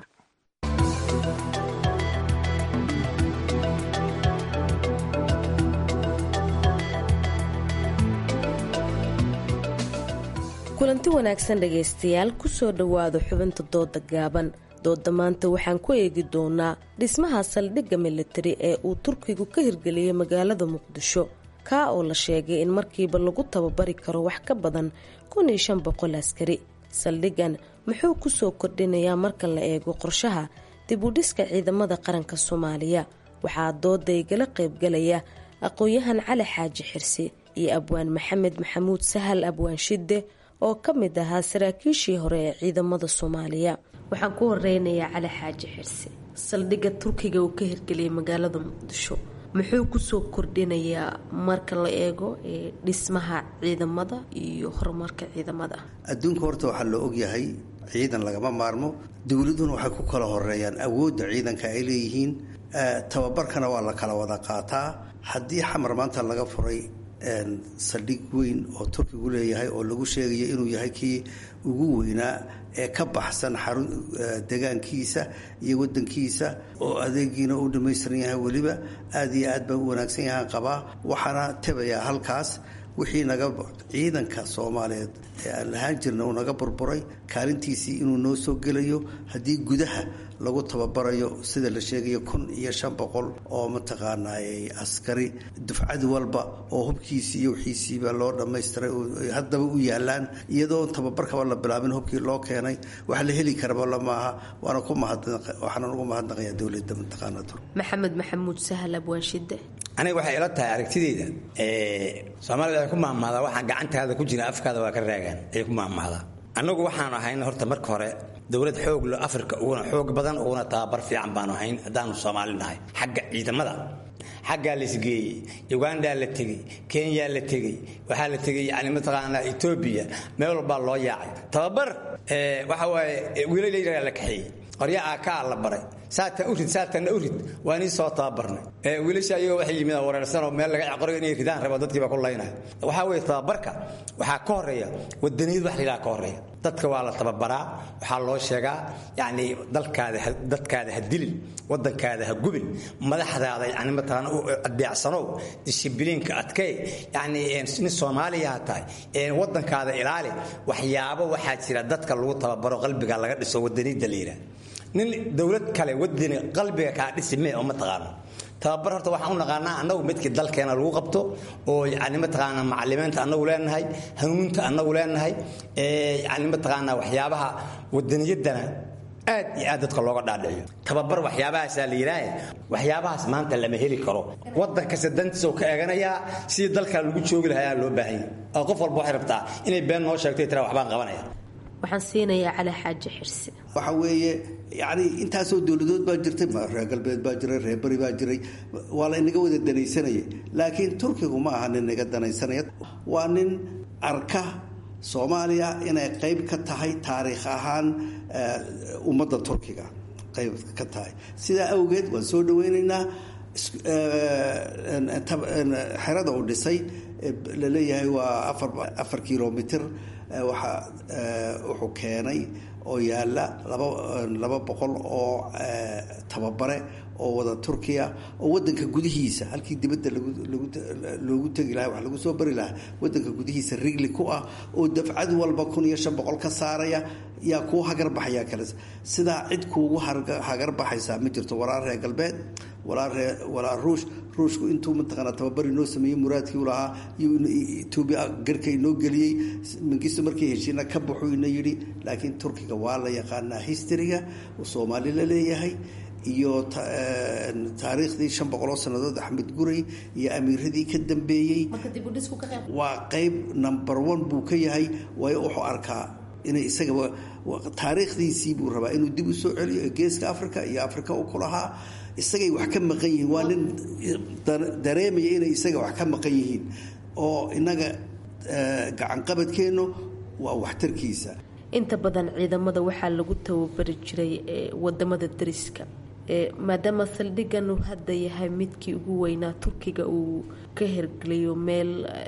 Q: kulanti wanaagsan dhegaystayaal kusoo dhowaada xubinta dooda gaaban dooda maanta waxaan ku eegi doonaa dhismaha saldhigga militari ee uu turkigu ka hirgeliyey magaalada muqdisho kaa oo la sheegay in markiiba lagu tababari karo wax ka badan kun iyo shan boqol askari saldhiggan muxuu kusoo kordhinayaa marka la eego qorshaha dib u dhiska ciidamada qaranka soomaaliya waxaa dooda igala qaybgalaya aqoon-yahan cali xaaji xirsi iyo abwaan maxamed maxamuud sahal abwaan shidde oo ka mid ahaa saraakiishii hore ee ciidamada soomaaliya waxaan ku horeynayaa cali xaaji xirsi saldhigga turkiga uu ka hirgeliyay magaalada muqdisho muxuu kusoo kordhinayaa marka la eego dhismaha ciidamada iyo horumarka ciidamada
R: adduunka horta waxaa la ogyahay ciidan lagama maarmo dowladuna waxay ku kala horeeyaan awoodda ciidanka ay leeyihiin tababarkana waa la kala wada qaataa haddii xamar maanta laga furay saldhig weyn oo turkigu leeyahay oo lagu sheegayo inuu yahay kii ugu weynaa ee ka baxsan xarun degaankiisa iyo wadankiisa oo adeegiina u dhammaystiran yahay weliba aada iyo aad baan u wanaagsan yahaan qabaa waxaana tebayaa halkaas wixii naga ciidanka soomaaliyeed ee aan lahaan jirna uu naga burburay kaalintiisii inuu noo soo gelayo haddii gudaha lagu tababarayo sida la sheegayo kun iyo shan boqol oo mataqaanaa askari dufcad walba oo hubkiisii iyo wixiisiiba loo dhammaystiray haddaba u yaalaan iyadoo tababarkaba la bilaabin hubkii loo keenay wax la heli karaba lamaaha waana ku waxaana ugu mahadnaqayaa dowladda mataqaanaa tur
Q: maxamed maxamuud sahal abwaanshide
S: aniga waxay ila tahay aragtideyda soomaalida waxay ku mahmahdaa waxaa gacantaada ku jira afkaada waa ka raagaan ayay ku mahmahdaa annagu waxaanu ahayn horta marka hore dowlad xoog lo afrika uguna xoog badan uguna tababar fiican baanu ahayn haddaanu soomaali nahay xagga ciidamada xaggaa la isgeeyey ugandaa la tegey kenyaa la tegey waxaa la tegey yani mataqaanaa etoobiya meel walbaa loo yaacay tababar waxa waaye wiilal yarayaa la kaxeeyey qorya aakaa la baray saatan urid saatanna urid waa nii soo tababarnay wiilasha iyagoo waxay yimid wareersanoo meel laga caqorayo inay ridaan rabo dadkiiba ku laynaya waxaa weeye tababarka waxaa ka horeeya wadaniyad wax layidhaha ka horeeya dadka waa la tababaraa waxaa loo sheegaa yacni dalkaada dadkaada ha dilin wadankaada ha gubin madaxdaada yani mataqaana adeecsanow dishibiliinka adkay yacni nin soomaaliya ha tahay wadankaada ilaali waxyaabo waxaa jira dadka lagu tababaro qalbiga laga dhiso wadaniyadda la yidhaha nin dowlad kale wadani qalbiga kaa dhisi mee oo ma taqaano tababar horta waxaan u naqaanaa annagu midkii dalkeena lagu qabto oo yani mataqaanaa macalimiinta annagu leenahay hanuunta annagu leenahay yani mataqaanaa waxyaabaha wadaniyaddana aad iyo aad dadka looga dhaadhiciyo tababar waxyaabahaasaa la yidhaahe waxyaabahaas maanta lama heli karo wadan kasta dantiisa oo ka eeganayaa sidii dalka lagu joogi lahaa loo baahanya oo qof walba waxay rabtaa inay been noo sheegto tira waxbaan qabanaya
Q: waxaan siinayaa cali xaaji xirsi
R: waxa weeye yani intaasoo dowladood baa jirtay reer galbeed baa jiray reer beri baa jiray waa la inaga wada danaysanaya laakiin turkigu ma aha nin naga danaysanaya waa nin arka soomaaliya inay qayb ka tahay taariikh ahaan ummadda turkiga qayb ka tahay sidaa awgeed waan soo dhaweynaynaa xerada uu dhisay laleeyahay waa afar kilomitr waxaa wuxuu keenay oo yaalla laba boqol oo tababare oo wada turkiya oo wadanka gudihiisa halkii dibadda loogu tegi lahaa wax lagu soo bari lahaa wadanka gudihiisa rigli ku ah oo dafcad walba kun iyo shan boqol ka saaraya yaa kuu hagarbaxaya kale sidaa cid kuugu hagarbaxaysaa ma jirto walaa reer galbeed walaa ree walaa ruush ruushku intuu mataqaanaa tababari noo sameeyey muraadkii u lahaa iyo etoobiya garka inoo geliyey mangisto markii heshiina ka baxuu ina yidhi laakiin turkiga waa la yaqaanaa historyga uu soomaali la leeyahay iyo taariikhdii shan boqoloo sannadood axmed guray iyo amiiradii ka dambeeyey waa qeyb number one buu ka yahay waayo wuxuu arkaa inay isaga taariikhdiisii buu rabaa inuu dib u soo celiyo geeska africa iyo africa u ku lahaa isagay wax ka maqan yihiin waa nin dareemaya inay isaga wax ka maqan yihiin oo inaga gacanqabadkeennu waa waxtarkiisa
Q: inta badan ciidamada waxaa lagu tababari jiray wadamada dariska maadaama saldhigan uu hadda yahay midkii ugu weynaa turkiga uu ka hergeliyo meel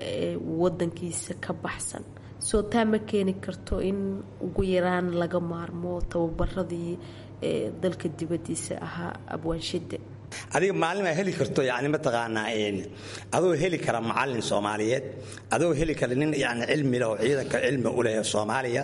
Q: wadankiisa ka baxsan soo taa ma keeni karto in ugu yaraan laga maarmo tababaradii dalka dibadiisa ahaa abwaanshide
S: adiga maalin aa heli karto yani mataqaanaa adoo heli kara macalin soomaaliyeed adoo heli kara nin yani cilmi leh oo ciidanka cilmi u leh soomaaliya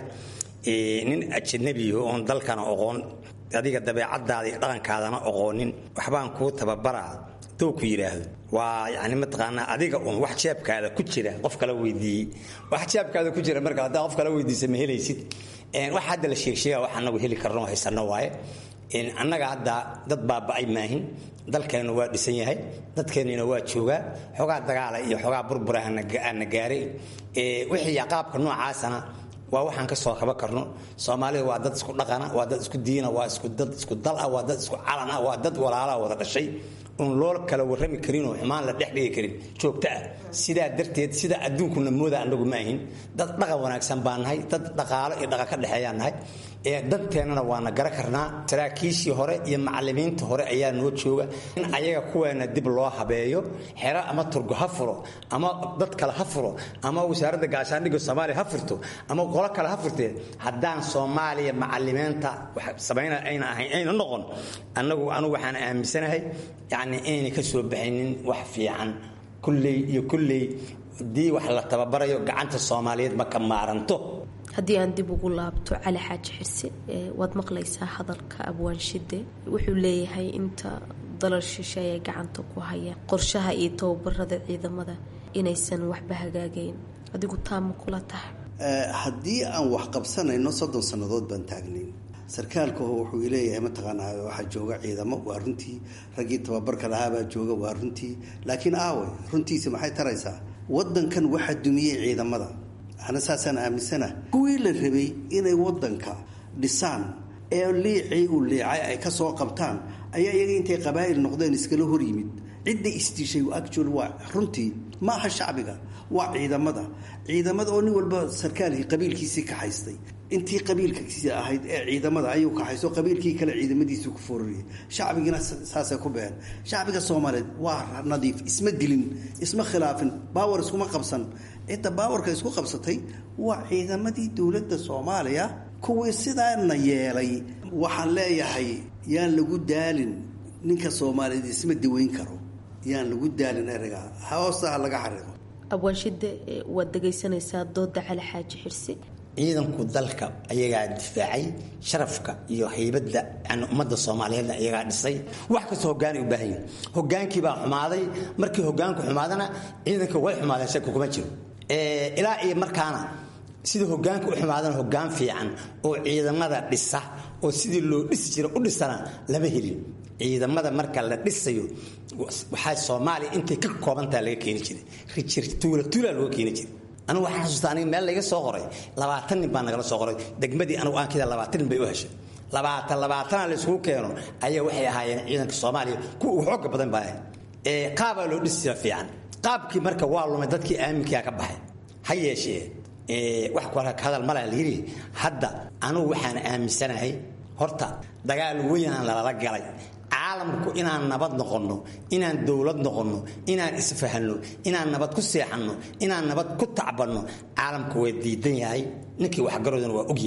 S: nin ajanabiyo oon dalkana oqoon adiga dabeecadaada iyo dhaqankaadana oqoonin waxbaan kuu tababaraa dou ku yidhaahdo waa yani mataqaanaa adiga uun wax jeebkaada ku jira qof kala weydiiyey wax jeebkaada ku jira marka haddaa qof kala weydiisa ma helaysid wax hadda la sheegsheega wax anagu heli karno haysano waaye annaga hadda dad baaba'ay maahin dalkeennu waa dhisan yahay dadkeennina waa joogaa xogaa dagaala iyo xogaa burbura aana gaaray wixii qaabka noocaasana waa waxaan ka soo kaba karno soomaalida waa dad isku dhaqana waa dad isku diina waa isku dad isku dal ah waa dad isku calan ah waa dad walaalaha wada dhashay oon loo kala warrami karin oo xumaan la dhex dhigi karin joogto ah sidaa darteed sida adduunkuna mooda annagu ma ahin dad dhaqan wanaagsan baa nahay dad dhaqaalo iyo dhaqan ka dhexeeyaa nahay ee danteennana waana gara karnaa saraakiishii hore iyo macalimiinta hore ayaa noo jooga in ayaga kuweena dib loo habeeyo xero ama turgo ha furo ama dad kale ha furo ama wasaaradda gaashaandhigga soomaaliya ha furto ama qolo kale ha furtee haddaan soomaaliya macalimiinta samayna ayna ahayn ayna noqon annagu anugu waxaan aaminsanahay yacni ayna ka soo baxaynin wax fiican kulley iyo kulley haddii wax la tababarayo gacanta soomaaliyeed ma ka maaranto
Q: haddii aan dib ugu laabto cali xaaji xirse waad maqlaysaa hadalka abwaanshide wuxuu leeyahay inta dalal shishe ay gacanta ku hayaan qorshaha iyo tababarada ciidamada inaysan waxba hagaagayn adigu taama kula tahay
R: haddii aan wax qabsanayno soddon sannadood baan taagnayn sarkaalku wuxuu leeyahay mataqaanaa waxaa jooga ciidamo waa runtii raggii tababarka lahaabaa jooga waa runtii laakiin aawe runtiisa maxay taraysaa wadankan waxaa dumiyey ciidamada ana saasaan aaminsana kuwii la rabay inay wadanka dhisaan ee liicii uu liicay ay ka soo qabtaan ayaa iyaga intay qabaa'il noqdeen iskala hor yimid cidda isdishay actual waa runtii ma aha shacbiga waa ciidamada ciidamada oo nin walba sarkaalkii qabiilkiisii ka haystay intii qabiilkiisi ahayd ee ciidamada ayuu ka haysto qabiilkii kale ciidamadiisu ku fororiyay shacbigiina saasay ku been shacbiga soomaaliyeed waa nadiif isma dilin isma khilaafin baawar iskuma qabsan cidda baawarka isku qabsatay waa ciidamadii dowladda soomaaliya kuwii sidaana yeelay waxaan leeyahay yaan lagu daalin ninka soomaaliyeed isma daweyn karo yaan lagu daalin ereyga hoostaha laga xariiqo
Q: abwaanshide waad dhegaysanaysaa dooda cali xaaji xirsi
S: ciidanku dalka ayagaa difaacay sharafka iyo haybadda yani ummadda soomaaliyeedna ayagaa dhisay wax kastoo hogaanay u baahan yihin hogaankii baa xumaaday markii hogaanku xumaadana ciidanka way xumaadeen shaki kuma jiro ilaa iyo markaana sida hogaanka u xumaadana hogaan fiican oo ciidamada dhisa oo sidii loo dhisi jira u dhisana lama helin ciidamada marka la dhisayo waxaa soomaaliya intay ka koobantaha laga keeni jiray rijir tuula tuulaa looga keeni jiray anigu waxaan xasuusta aniga meel layga soo qoray labaatan nin baa nagala soo qoray degmadii anigu aankida labaatan nin bay u heshay labaatan labaatana la isugu keeno ayaa waxay ahaayeen ciidanka soomaaliya kuwa ugu xooga badan baa ahayd qaabaa loo dhisi jira fiican qaabkii marka waa lumay dadkii aaminkaa ka baxay ha yeeshee wax ku hadal malaa la yidhi hadda anugu waxaan aaminsanahay horta dagaal weynaan lalala galay caalamku inaan nabad noqonno inaan dowlad noqonno inaan isfahanno inaan nabad ku seexanno inaan nabad ku tacbanno caalamku waa diidan yahay ninkii waxgaroodana waa ogya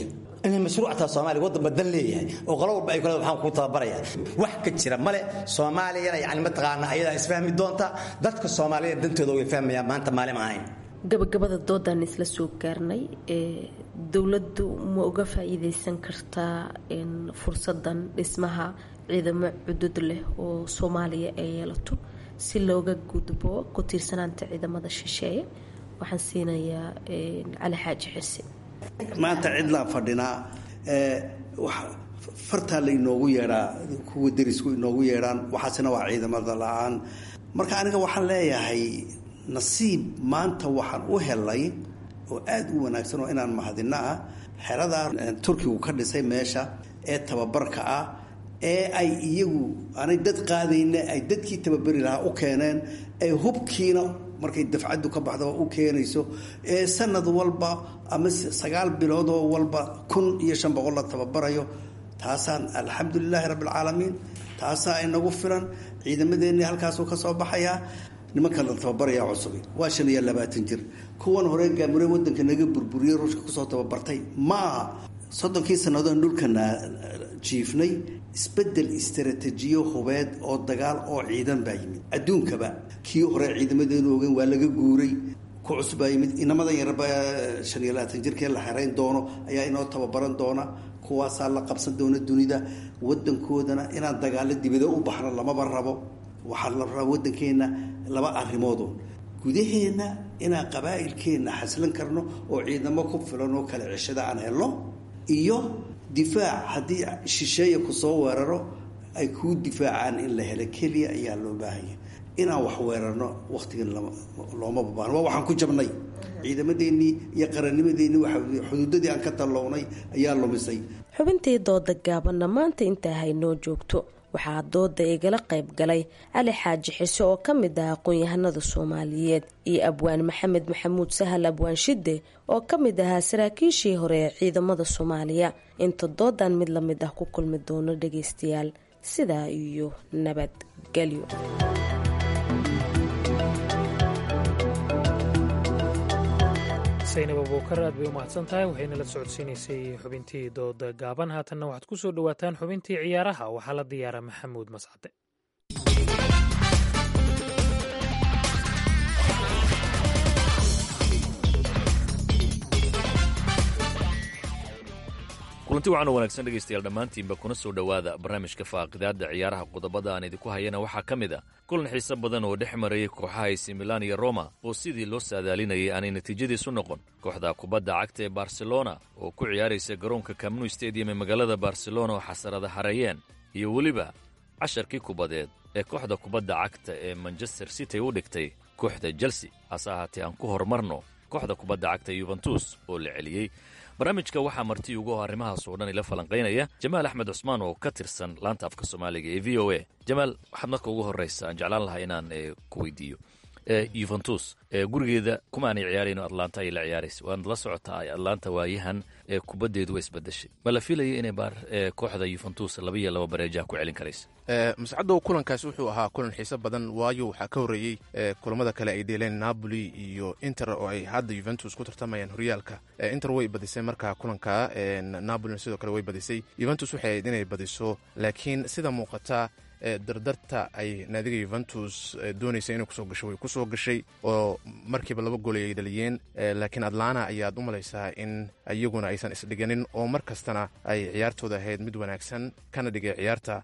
S: inay mashruuc taa soomaaliya waddan badan leeyahay oo qolo walba ay kule waxaan ku tababaraya wax ka jira male soomaaliyana yani mataqaana ayadaa isfahmi doonta dadka soomaaliyeed dantooda way fahmayaan maanta maalin ahayn
Q: gabagabada doodaan isla soo gaarnay ee dowladdu ma uga faa'iidaysan kartaa fursadan dhismaha ciidamo cudud leh oo soomaaliya ay yeelato si looga gudbo ku tiirsanaanta ciidamada shisheeye waxaan siinayaa cali xaaji xirsi
R: maanta cidlaan fadhinaa fartaa la inoogu yeedhaa kuwa derisku inoogu yeedhaan waxaasina waa ciidamada la-aan marka aniga waxaan leeyahay nasiib maanta waxaan u helay oo aada u wanaagsan oo inaan mahadino ah xeradaa turkigu ka dhisay meesha ee tababarka ah ee ay iyagu aanay dad qaadayna ay dadkii tababeri lahaa u keeneen ay hubkiina markay dafcaddu ka baxdo u keenayso ee sanad walba ama sagaal biloodoo walba kun iyo shan boqol la tababarayo taasaan alxamdulilaahi rabbilcaalamiin taasaa inagu filan ciidamadeennii halkaasuu ka soo baxayaa nimanka la tababarayaa cusubi waa shan iyo labaatan jir kuwan hore gaamure wadanka naga burburiyey ruushka kusoo tababartay maaha soddonkii sannadoon dhulkana jiifnay isbedel istaraatiijiyo hubeed oo dagaal oo ciidan baa yimid adduunkaba kii hore ciidamadeenu ogen waa laga guuray ku cusub baa yimid inamadan yarba shan iyo labaatan jirkee la xerayn doono ayaa inoo tababaran doona kuwaasaa la qabsan doona dunida wadankoodana inaan dagaalo dibado u baxno lamaba rabo waxaa la rabaa waddankeenna laba arrimoodoo gudaheenna inaan qabaa'ilkeenna xaslan karno oo ciidamo ku filan oo kale ceshada aan helno iyo difaac haddii shisheeya ku soo weeraro ay kuu difaacaan in la helo keliya ayaa loo baahanya inaan wax weerarno wakhtigan looma babaano waa waxaan ku jabnay ciidamadeennii iyo qarannimadeennii waa xuduudadii aan ka tallownay ayaa lumisay
Q: xubintii dooda gaabanna maanta intaa haynoo joogto waxaa dooda igala qayb galay cali xaaji xise oo ka mid ah aqoon-yahanada soomaaliyeed iyo abwaan maxamed maxamuud sahal abwaan shide oo ka mid ahaa saraakiishii hore ee ciidamada soomaaliya inta doodan mid la mid ah ku kulmi doono dhageystayaal sidaa iyo nabadgelyo
B: saynab abuukar aad bay u mahadsan tahay waxayna la socodsiinaysay xubintii dooda gaaban haatanna waxaad ku soo dhowaataan xubintii ciyaaraha waxaa la diyaara maxamuud mascade
T: kulanti wacan oo wanaagsan dhegaystayaal dhammaantiinba kuna soo dhowaada barnaamijka faaqidaadda ciyaaraha qodobada aan idinku hayana waxaa ka mid a kulan xiise badan oo dhex marayay kooxaha ac milan iyo roma oo sidii loo saadaalinayay aanay natiijadiisu noqon kooxda kubadda cagta ee barcelona oo ku ciyaaraysa garoonka camnu stadium ee magaalada barcelona oo xasarada hareeyeen iyo weliba casharkii kubadeed ee kooxda kubadda cagta ee manchester city u dhigtay kooxda chelsea hase ahaatee aan ku horumarno kooxda kubadda cagta yuventus oo la celiyey barnaamijka waxaa marti ugu arrimahaas oo dhan ila falanqaynaya jamaal axmed cusmaan oo ka tirsan laanta afka soomaaliga ee v o a jamaal waxaad marka ugu horreysa aan jeclaan lahaa inaan ku weydiiyo yuventus gurigeeda kuma aanay ciyaarayno atlanta ayay la ciyaaraysa waanad la socotaa atlanta waayahan ee kubaddeedu waa isbedeshay ma la filaya inay kooxda yuventus laba iyo laba bareejaha ku celin karaysa
U: mascadow kulankaas wuxuu ahaa kulan xiise badan waayo waxaa ka horreeyey kulamada kale ay dheeleen napoli iyo inter oo ay hadda yuventus ku tartamayaan horyaalka inter way badisay markaa kulanka napolina sidoo kale way badisay yuventus waxay ahayd inay badiso laakiin sida muuqata dardarta ay naadiga yuventus doonaysa inay kusoo gasho way kusoo gashay oo markiiba laba gool ay dhaliyeen laakiin atlana ayaad u malaysaa in iyaguna aysan isdhiganin oo mar kastana ay ciyaartooda ahayd mid wanaagsan kana dhigay ciyaarta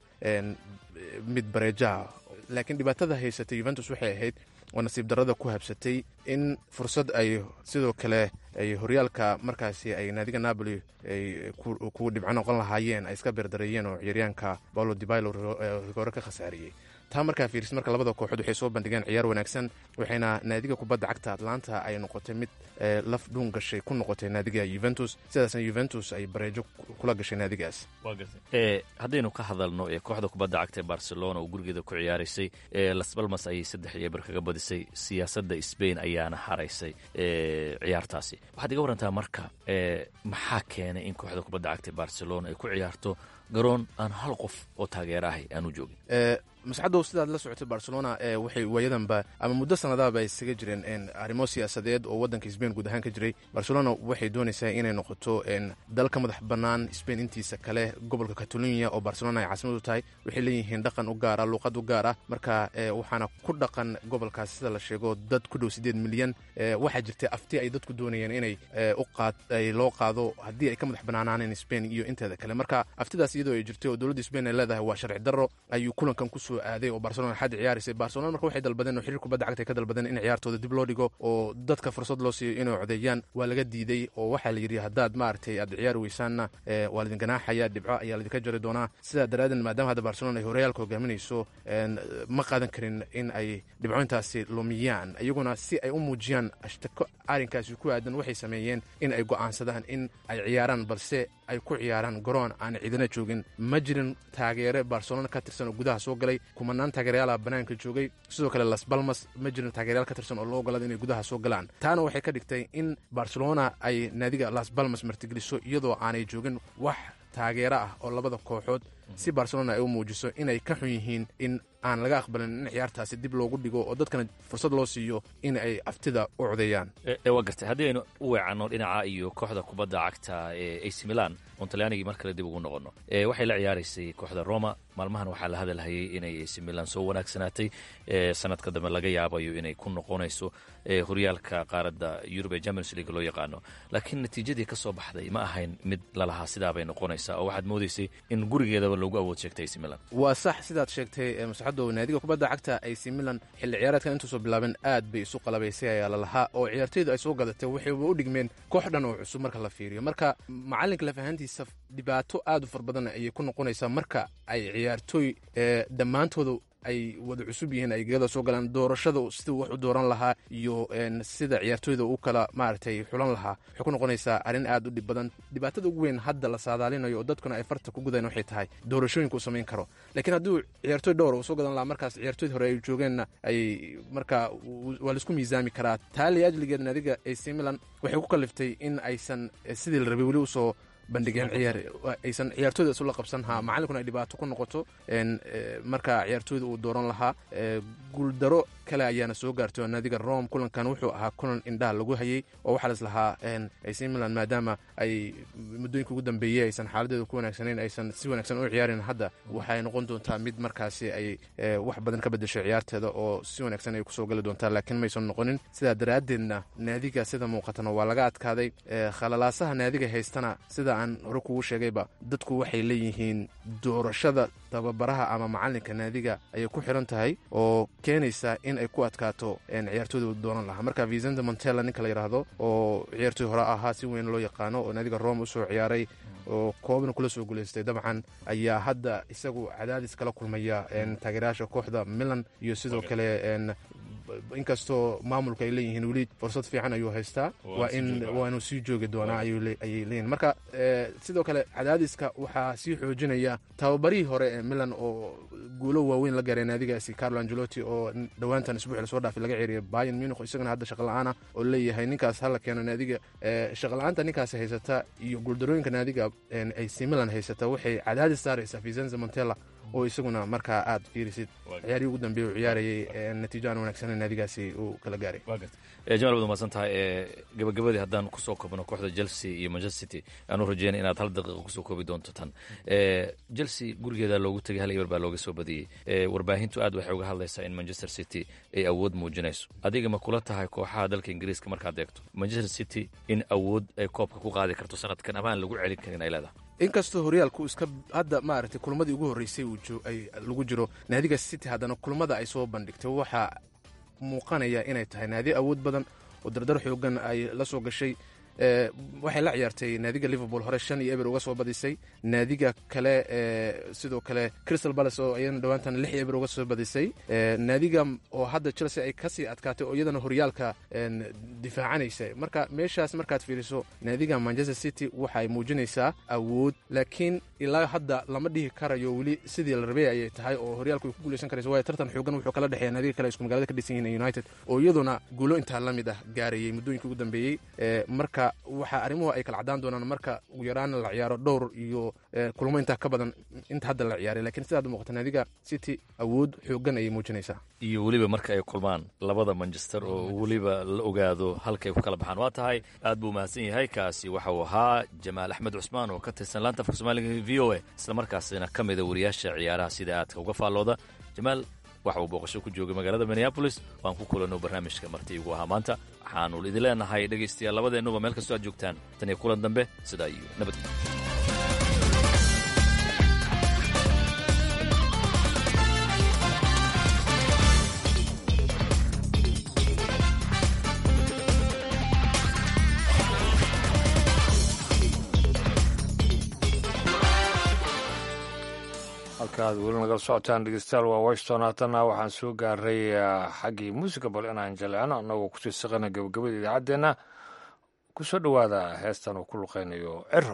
U: mid bareejaha laakiin dhibaatada haysatay yuventus waxay ahayd oo nasiib darrada ku habsatay in fursad ay sidoo kale ay horyaalka markaasi ay naadiga napoli ay kuwa dhibco noqon lahaayeen ay iska beerdareeyeen oo ciyaaryaanka paulo dibailo rigoore ka khasaariyey taa markaa fiiris marka labada kooxood waxay soo bandhigeen ciyaar wanaagsan waxayna naadiga kubadda cagta atlanta ay noqotay mid laf dhuun gashay ku noqotay naadiga yuventus sidaasna yuventus ay bareejo kula gashay naadigaas
T: haddaynu ka hadalno kooxda kubadda cagta ee barcelona oo gurigeeda ku ciyaaraysay las balmas ayay saddex iyo bar kaga badisay siyaasadda sbain ayaana haraysay ciyaartaasi waxaad iga warantaa marka maxaa keenay in kooxda kubadda cagta ee barcelona ay ku ciyaarto garoon aan hal qof oo taageera ahay aanu joogin
U: masxadow sidaad la socotay barcelona waxay waayadanba ama muddo sanadaaba ay isaga jireen arrimo siyaasadeed oo waddanka sbain guud ahaan ka jiray barcelona waxay doonaysaa inay noqoto dal ka madax bannaan sbain intiisa kale gobolka catalonia oo barcelona ay caasimad u tahay waxay leeyihiin dhaqan u gaara luuqad u gaar ah marka waxaana ku dhaqan gobolkaas sida la sheego dad ku dhow siddeed milyan waxaa jirtay afti ay dadku doonayeen inay uqaay loo qaado haddii ay ka madax bannaanaaneen sbain iyo inteeda kale marka aftidaas iyadoo ay jirtay oo dowladda sbain ay leedahay waa sharci darro ayuu kulankan ku soo aaday oo barcelona xaddi ciyaaraysay barcelona marka waxay dalbadeen oo xiriir kubadda cagta ay ka dalbadeen in ciyaartooda dib loo dhigo oo dadka fursad loo siiyo inay codeeyaan waa laga diiday oo waxaa la yidhi haddaad maaragtay aad ciyaari weysaanna waa laidin ganaaxaya dhibco ayaa laidinka jari doonaa sidaa daraadeed maadaama hadda barcelona ay horyaalka hogaaminayso ma qaadan karin in ay dhibcointaasi lumiyaan iyaguna si ay u muujiyaan ashtako arrinkaasi ku aadan waxay sameeyeen in ay go'aansadaan in ay ciyaaraan balse ay ku ciyaaraan garoon aan ciidana joogin ma jirin taageere barcelona ka tirsan oo gudaha soo galay kumanaan taageerayaala bannaanka joogay sidoo kale las balmas ma jirin taageerayaal ka tirsan oo loo ogolada inay gudaha soo galaan taana waxay ka dhigtay in barcelona ay naadiga las balmas martigeliso iyadoo aanay joogin wax taageero ah oo labada kooxood si barcelona ay u muujiso inay ka xun yihiin in aan laga aqbalin in ciyaartaasi dib loogu dhigo oo dadkana fursad loo siiyo in ay aftida u codeeyaan
T: waa gartay haddii aynu u weecanno dhinaca iyo kooxda kubadda cagta ee ac milan oon talyaanigii mar kale dib ugu noqonno waxay la ciyaaraysay kooxda roma maalmahan waxaa la hadalhayay inay ac milan soo wanaagsanaatay sanadka dambe laga yaabayo inay ku noqonayso horyaalka qaaradda yurub ee champions league loo yaqaano laakiin natiijadii ka soo baxday ma ahayn mid lalahaa sidaabay noqonaysaa oo waxaad moodaysay in gurigeedaba loogu awood sheegtay ac milan
U: waa sax sidaad sheegtay masaxadow naadiga kubadda cagta ac milan xilli ciyaareedkan intuusoo bilaaben aad bay isu qalabaysay ayaa lalahaa oo ciyaartoydu ay soo gadatay waxayba u dhigmeen koox dhan oo cusub marka la fiiriyo marka macalinka lafahantiisa dhibaato aad u far badan ayay ku noqonaysaa marka ay ciyaartooy dhammaantooda ay wada cusub yihiin ay gegada soo galaan doorashada siduu wax u dooran lahaa iyo sida ciyaartooyda u kala maaragtay xulan lahaa waxay ku noqonaysaa arrin aad u dhib badan dhibaatada ugu weyn hadda la saadaalinayo oo dadkuna ay farta ku gudayan waxay tahay doorashooyinka uu samayn karo laakiin hadduu ciyaartooy dhowr uu soo gadan lahaa markaas ciyaartooyda hore ay joogeenna ay markaa waa laisku miisaami karaa taali ajligeed naadiga ac milan waxay ku kaliftay in aysan sidii la rabay weli usoo bandhigeen ciyaar aysan ciyaartooyda isula qabsan ha macalinkuna ay dhibaato ku noqoto marka ciyaartooyda uu dooran lahaa guuldaro kale ayaana soo gaartay oo naadiga rome kulankan wuxuu ahaa kulan indhaha lagu hayay oo waxaa las lahaa ac milan maadaama ay muddooyinka ugu dambeeyey aysan xaaladeeda ku wanaagsanayn aysan si wanaagsan u ciyaarin hadda waxay noqon doontaa mid markaasi ay wax badan ka bedeshay ciyaarteeda oo si wanaagsan ay kusoo gali doontaa laakiin maysan noqonin sidaa daraaddeedna naadiga sida muuqatana waa laga adkaaday khalalaasaha naadiga haystana sida aan hore kugu sheegayba dadku waxay leeyihiin doorashada tababaraha ama macalinka naadiga ayay ku xiran tahay oo keenaysa in ay ku adkaato ciyaartooyda dooran lahaa marka vicente montella ninka la yidhaahdo oo ciyaartooy hore ahaa si weyn loo yaqaano oo naadiga rome usoo ciyaaray oo koobna kula soo guulaystay dabcan ayaa hadda isagu cadaadis kala kulmaya taageerayaasha kooxda milan iyo sidoo kale inkastoo maamulka ay leeyihiin weli fursad fiican ayuu haystaa waa in waa inuu sii joogi doonaa ayay leeyihin marka sidoo kale cadaadiska waxaa sii xoojinaya tababarihii hore ee milan oo guulo waaweyn la gaaray naadigaasi carlo angelotti oo dhowaantan isbuuci lasoo dhaafay laga ceeriyay bayan munich isagana hadda shaqala-aana oo leeyahay ninkaas hala keeno naadiga shaqala-aanta ninkaasi haysata iyo guuldarooyinka naadiga ac milan haysata waxay cadaadis saaraysaa vicenza montella oo isaguna markaa aad fiirisid ciyaarihii ugu dambeeye uu ciyaarayay natiijo aan wanaagsaneyn naadigaasi uu kala gaaray
T: jamaal waad umahadsan tahay gabagabadii haddaan kusoo koobno kooxda chelsea iyo manchester city aanu rajeyna inaad hal daqiiqa kusoo koobi doonto tan chelsea gurigeeda loogu tegay hal eber baa looga soo badiyey warbaahintu aad waxay uga hadlaysaa in manchester city ay awood muujinayso adiga ma kula tahay kooxaha dalka ingiriiska markaad eegto manchester city in awood ay koobka ku qaadi karto sanadkan ama aan lagu celin karin ay leedahay
U: inkastoo horyaalku iska hadda maaragtay kulmadii ugu horreysay ay lagu jiro naadiga city haddana kulmada ay soo bandhigtay waxaa muuqanaya inay tahay naadi awood badan oo dardar xoogan ay la soo gashay waxay la ciyaartay naadiga liverpool hore shan iyo eber uga soo badisay naadiga kale sidoo kale crystal palace oo iyadana dhowaantan lix eber uga soo badisay naadiga oo hadda chelsea ay kasii adkaatay oo iyadana horyaalka difaacanaysa marka meeshaas markaad fiiriso naadiga manchester city waxa ay muujinaysaa awood laakiin ilaa hadda lama dhihi karayo weli sidii la rabay ayay tahay oo horyaalku ay ku guuleysan karayso waayo tartan xoogan wuxuu kala dhexeeya naadiga kale isku magaalada ka dhisan yihiin united oo iyaduna guulo intaa la mid ah gaarayay muddooyinkii ugu dambeeyey marka marka waxa arrimuhu ay kala cadaan doonaan marka ugu yaraan la ciyaaro dhowr iyo kulmo intaa ka badan inta hadda la ciyaaray lakiin sidaad muuqata naadiga city awood xoogan ayay muujinaysaa
T: iyo weliba marka ay kulmaan labada manchester oo weliba la ogaado halkay ku kala baxaan waa tahay aad buu mahadsan yahay kaasi waxa uu ahaa jamaal axmed cusmaan oo ka tirsan laanta afka soomaaliga v o a islamarkaasina ka mida wariyaasha ciyaaraha sida aadka uga faallooda jamaal waxa uu booqasho ku joogay magaalada minneabolis waan ku kulanno barnaamijka marti igu ahaa maanta waxaanu idin leenahay dhegaystayaal labadeennuba meel kastoo aad joogtaan tan iyo kulan dambe sidaa iyo nabadgelyo
A: halkaad weli nagala socotaan dhegeystayaal waa washington haatanna waxaan soo gaaray xaggii muusica bal inaan jaleecno annagoo kusii saqana gabagabada idaacaddeenna ku soo dhowaada heestan uu ku luqaynayo cero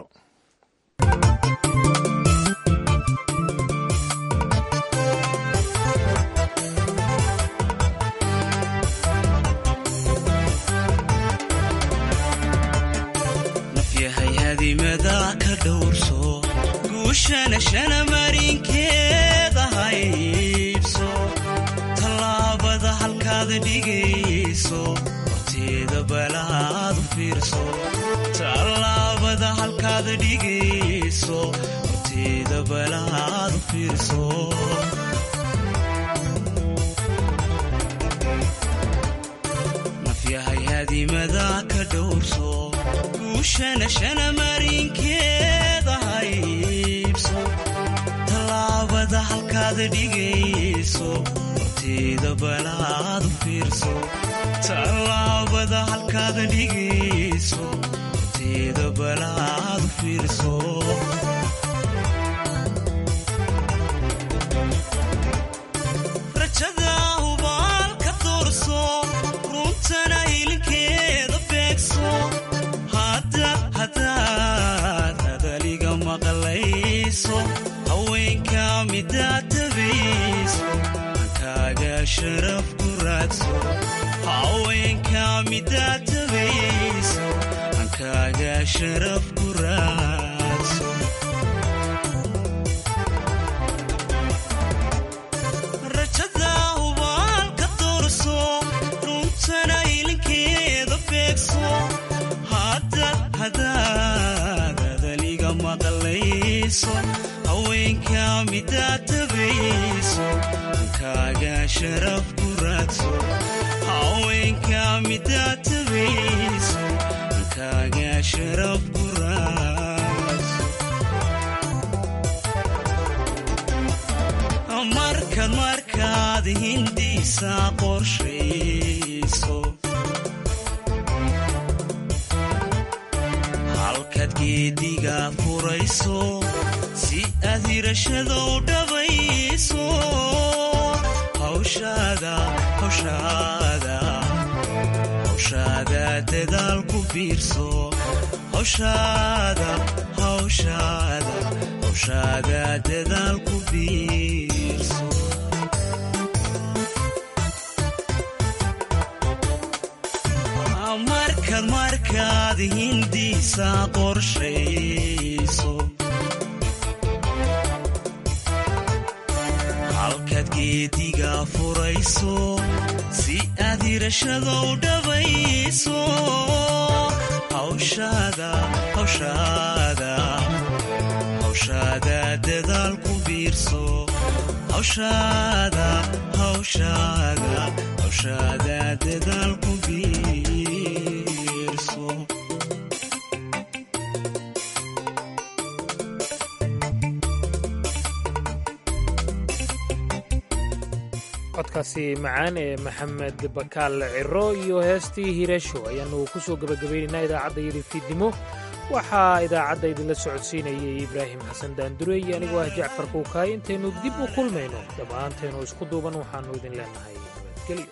E: nafyahay hadimada ka dhowrso guushana shana marinkeeda haybso tallaabada halkaad dhigayso horteeda balaad u fiirso tallaabada halkaad dhigayso horteeda balaad u fiirso nafyahay hadimada ka dhowrso guushana shana marinkeeda haybso tallaabada halkaad dhigayso horteeda balaad u fiirso tallaabada halkaad dhigayso horteeda balaad u fiirso rajada hubaalka doorso runtana hilinkeeda beegso hadaad hadaliga maqlayso haweenka midaad tabayso hankaaga sharaf ku raadso haweenka midaad tabayso hankaaga sharaf ku raadso rajada hubaalka doorso runtana hilinkeeda beegso hadaad hadaliga maqlayso haweenka midaad tabayso hankaaga sharaf ku raadso haweenka midaad tabayso hankaaga sharaf ku raadso markaad markaad hindiisa qorshayso halkaad geediga furayso si aad hirashada u dhabayso hawshaada hawshaada hawshaada dadaal ku biirso hawshaada hawshaada hawshaada dadaal ku biirso markaad markaad hindiisa qorshayso halkaad geediga furayso si aad hirashada u dhabayso hawshaada hawshaada hawshaada dadaal ku biirso hawshaada hawshaada hawshaada dadaal ku biirso
B: codkaasi macaan ee maxamed bakaal ciro iyo heestii hireesho ayaanu ku soo gebagabaynaynaa idaacadda yidhi fiidnimo waxaa idaacadda idinla socodsiinayay ibraahim xasan daandure iyo anigoo ah jacfar kuukaay intaynu dib u kulmayno dhammaantaynu isku duuban waxaannu idin leenahay nabadgelyo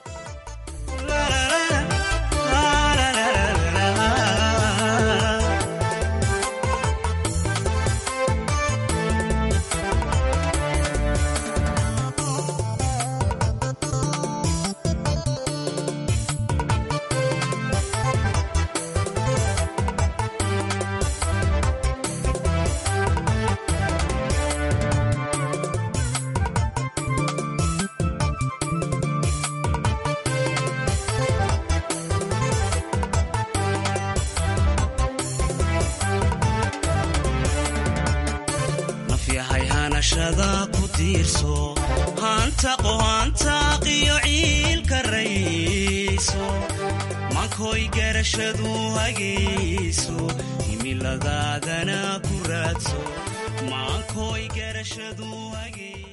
E: hawshada ku tiirso hantaqo hantaaqiyo ciilka rayso mankoy garashadu hagayso himiladaadana ku raadso mankoy garashadu hagayso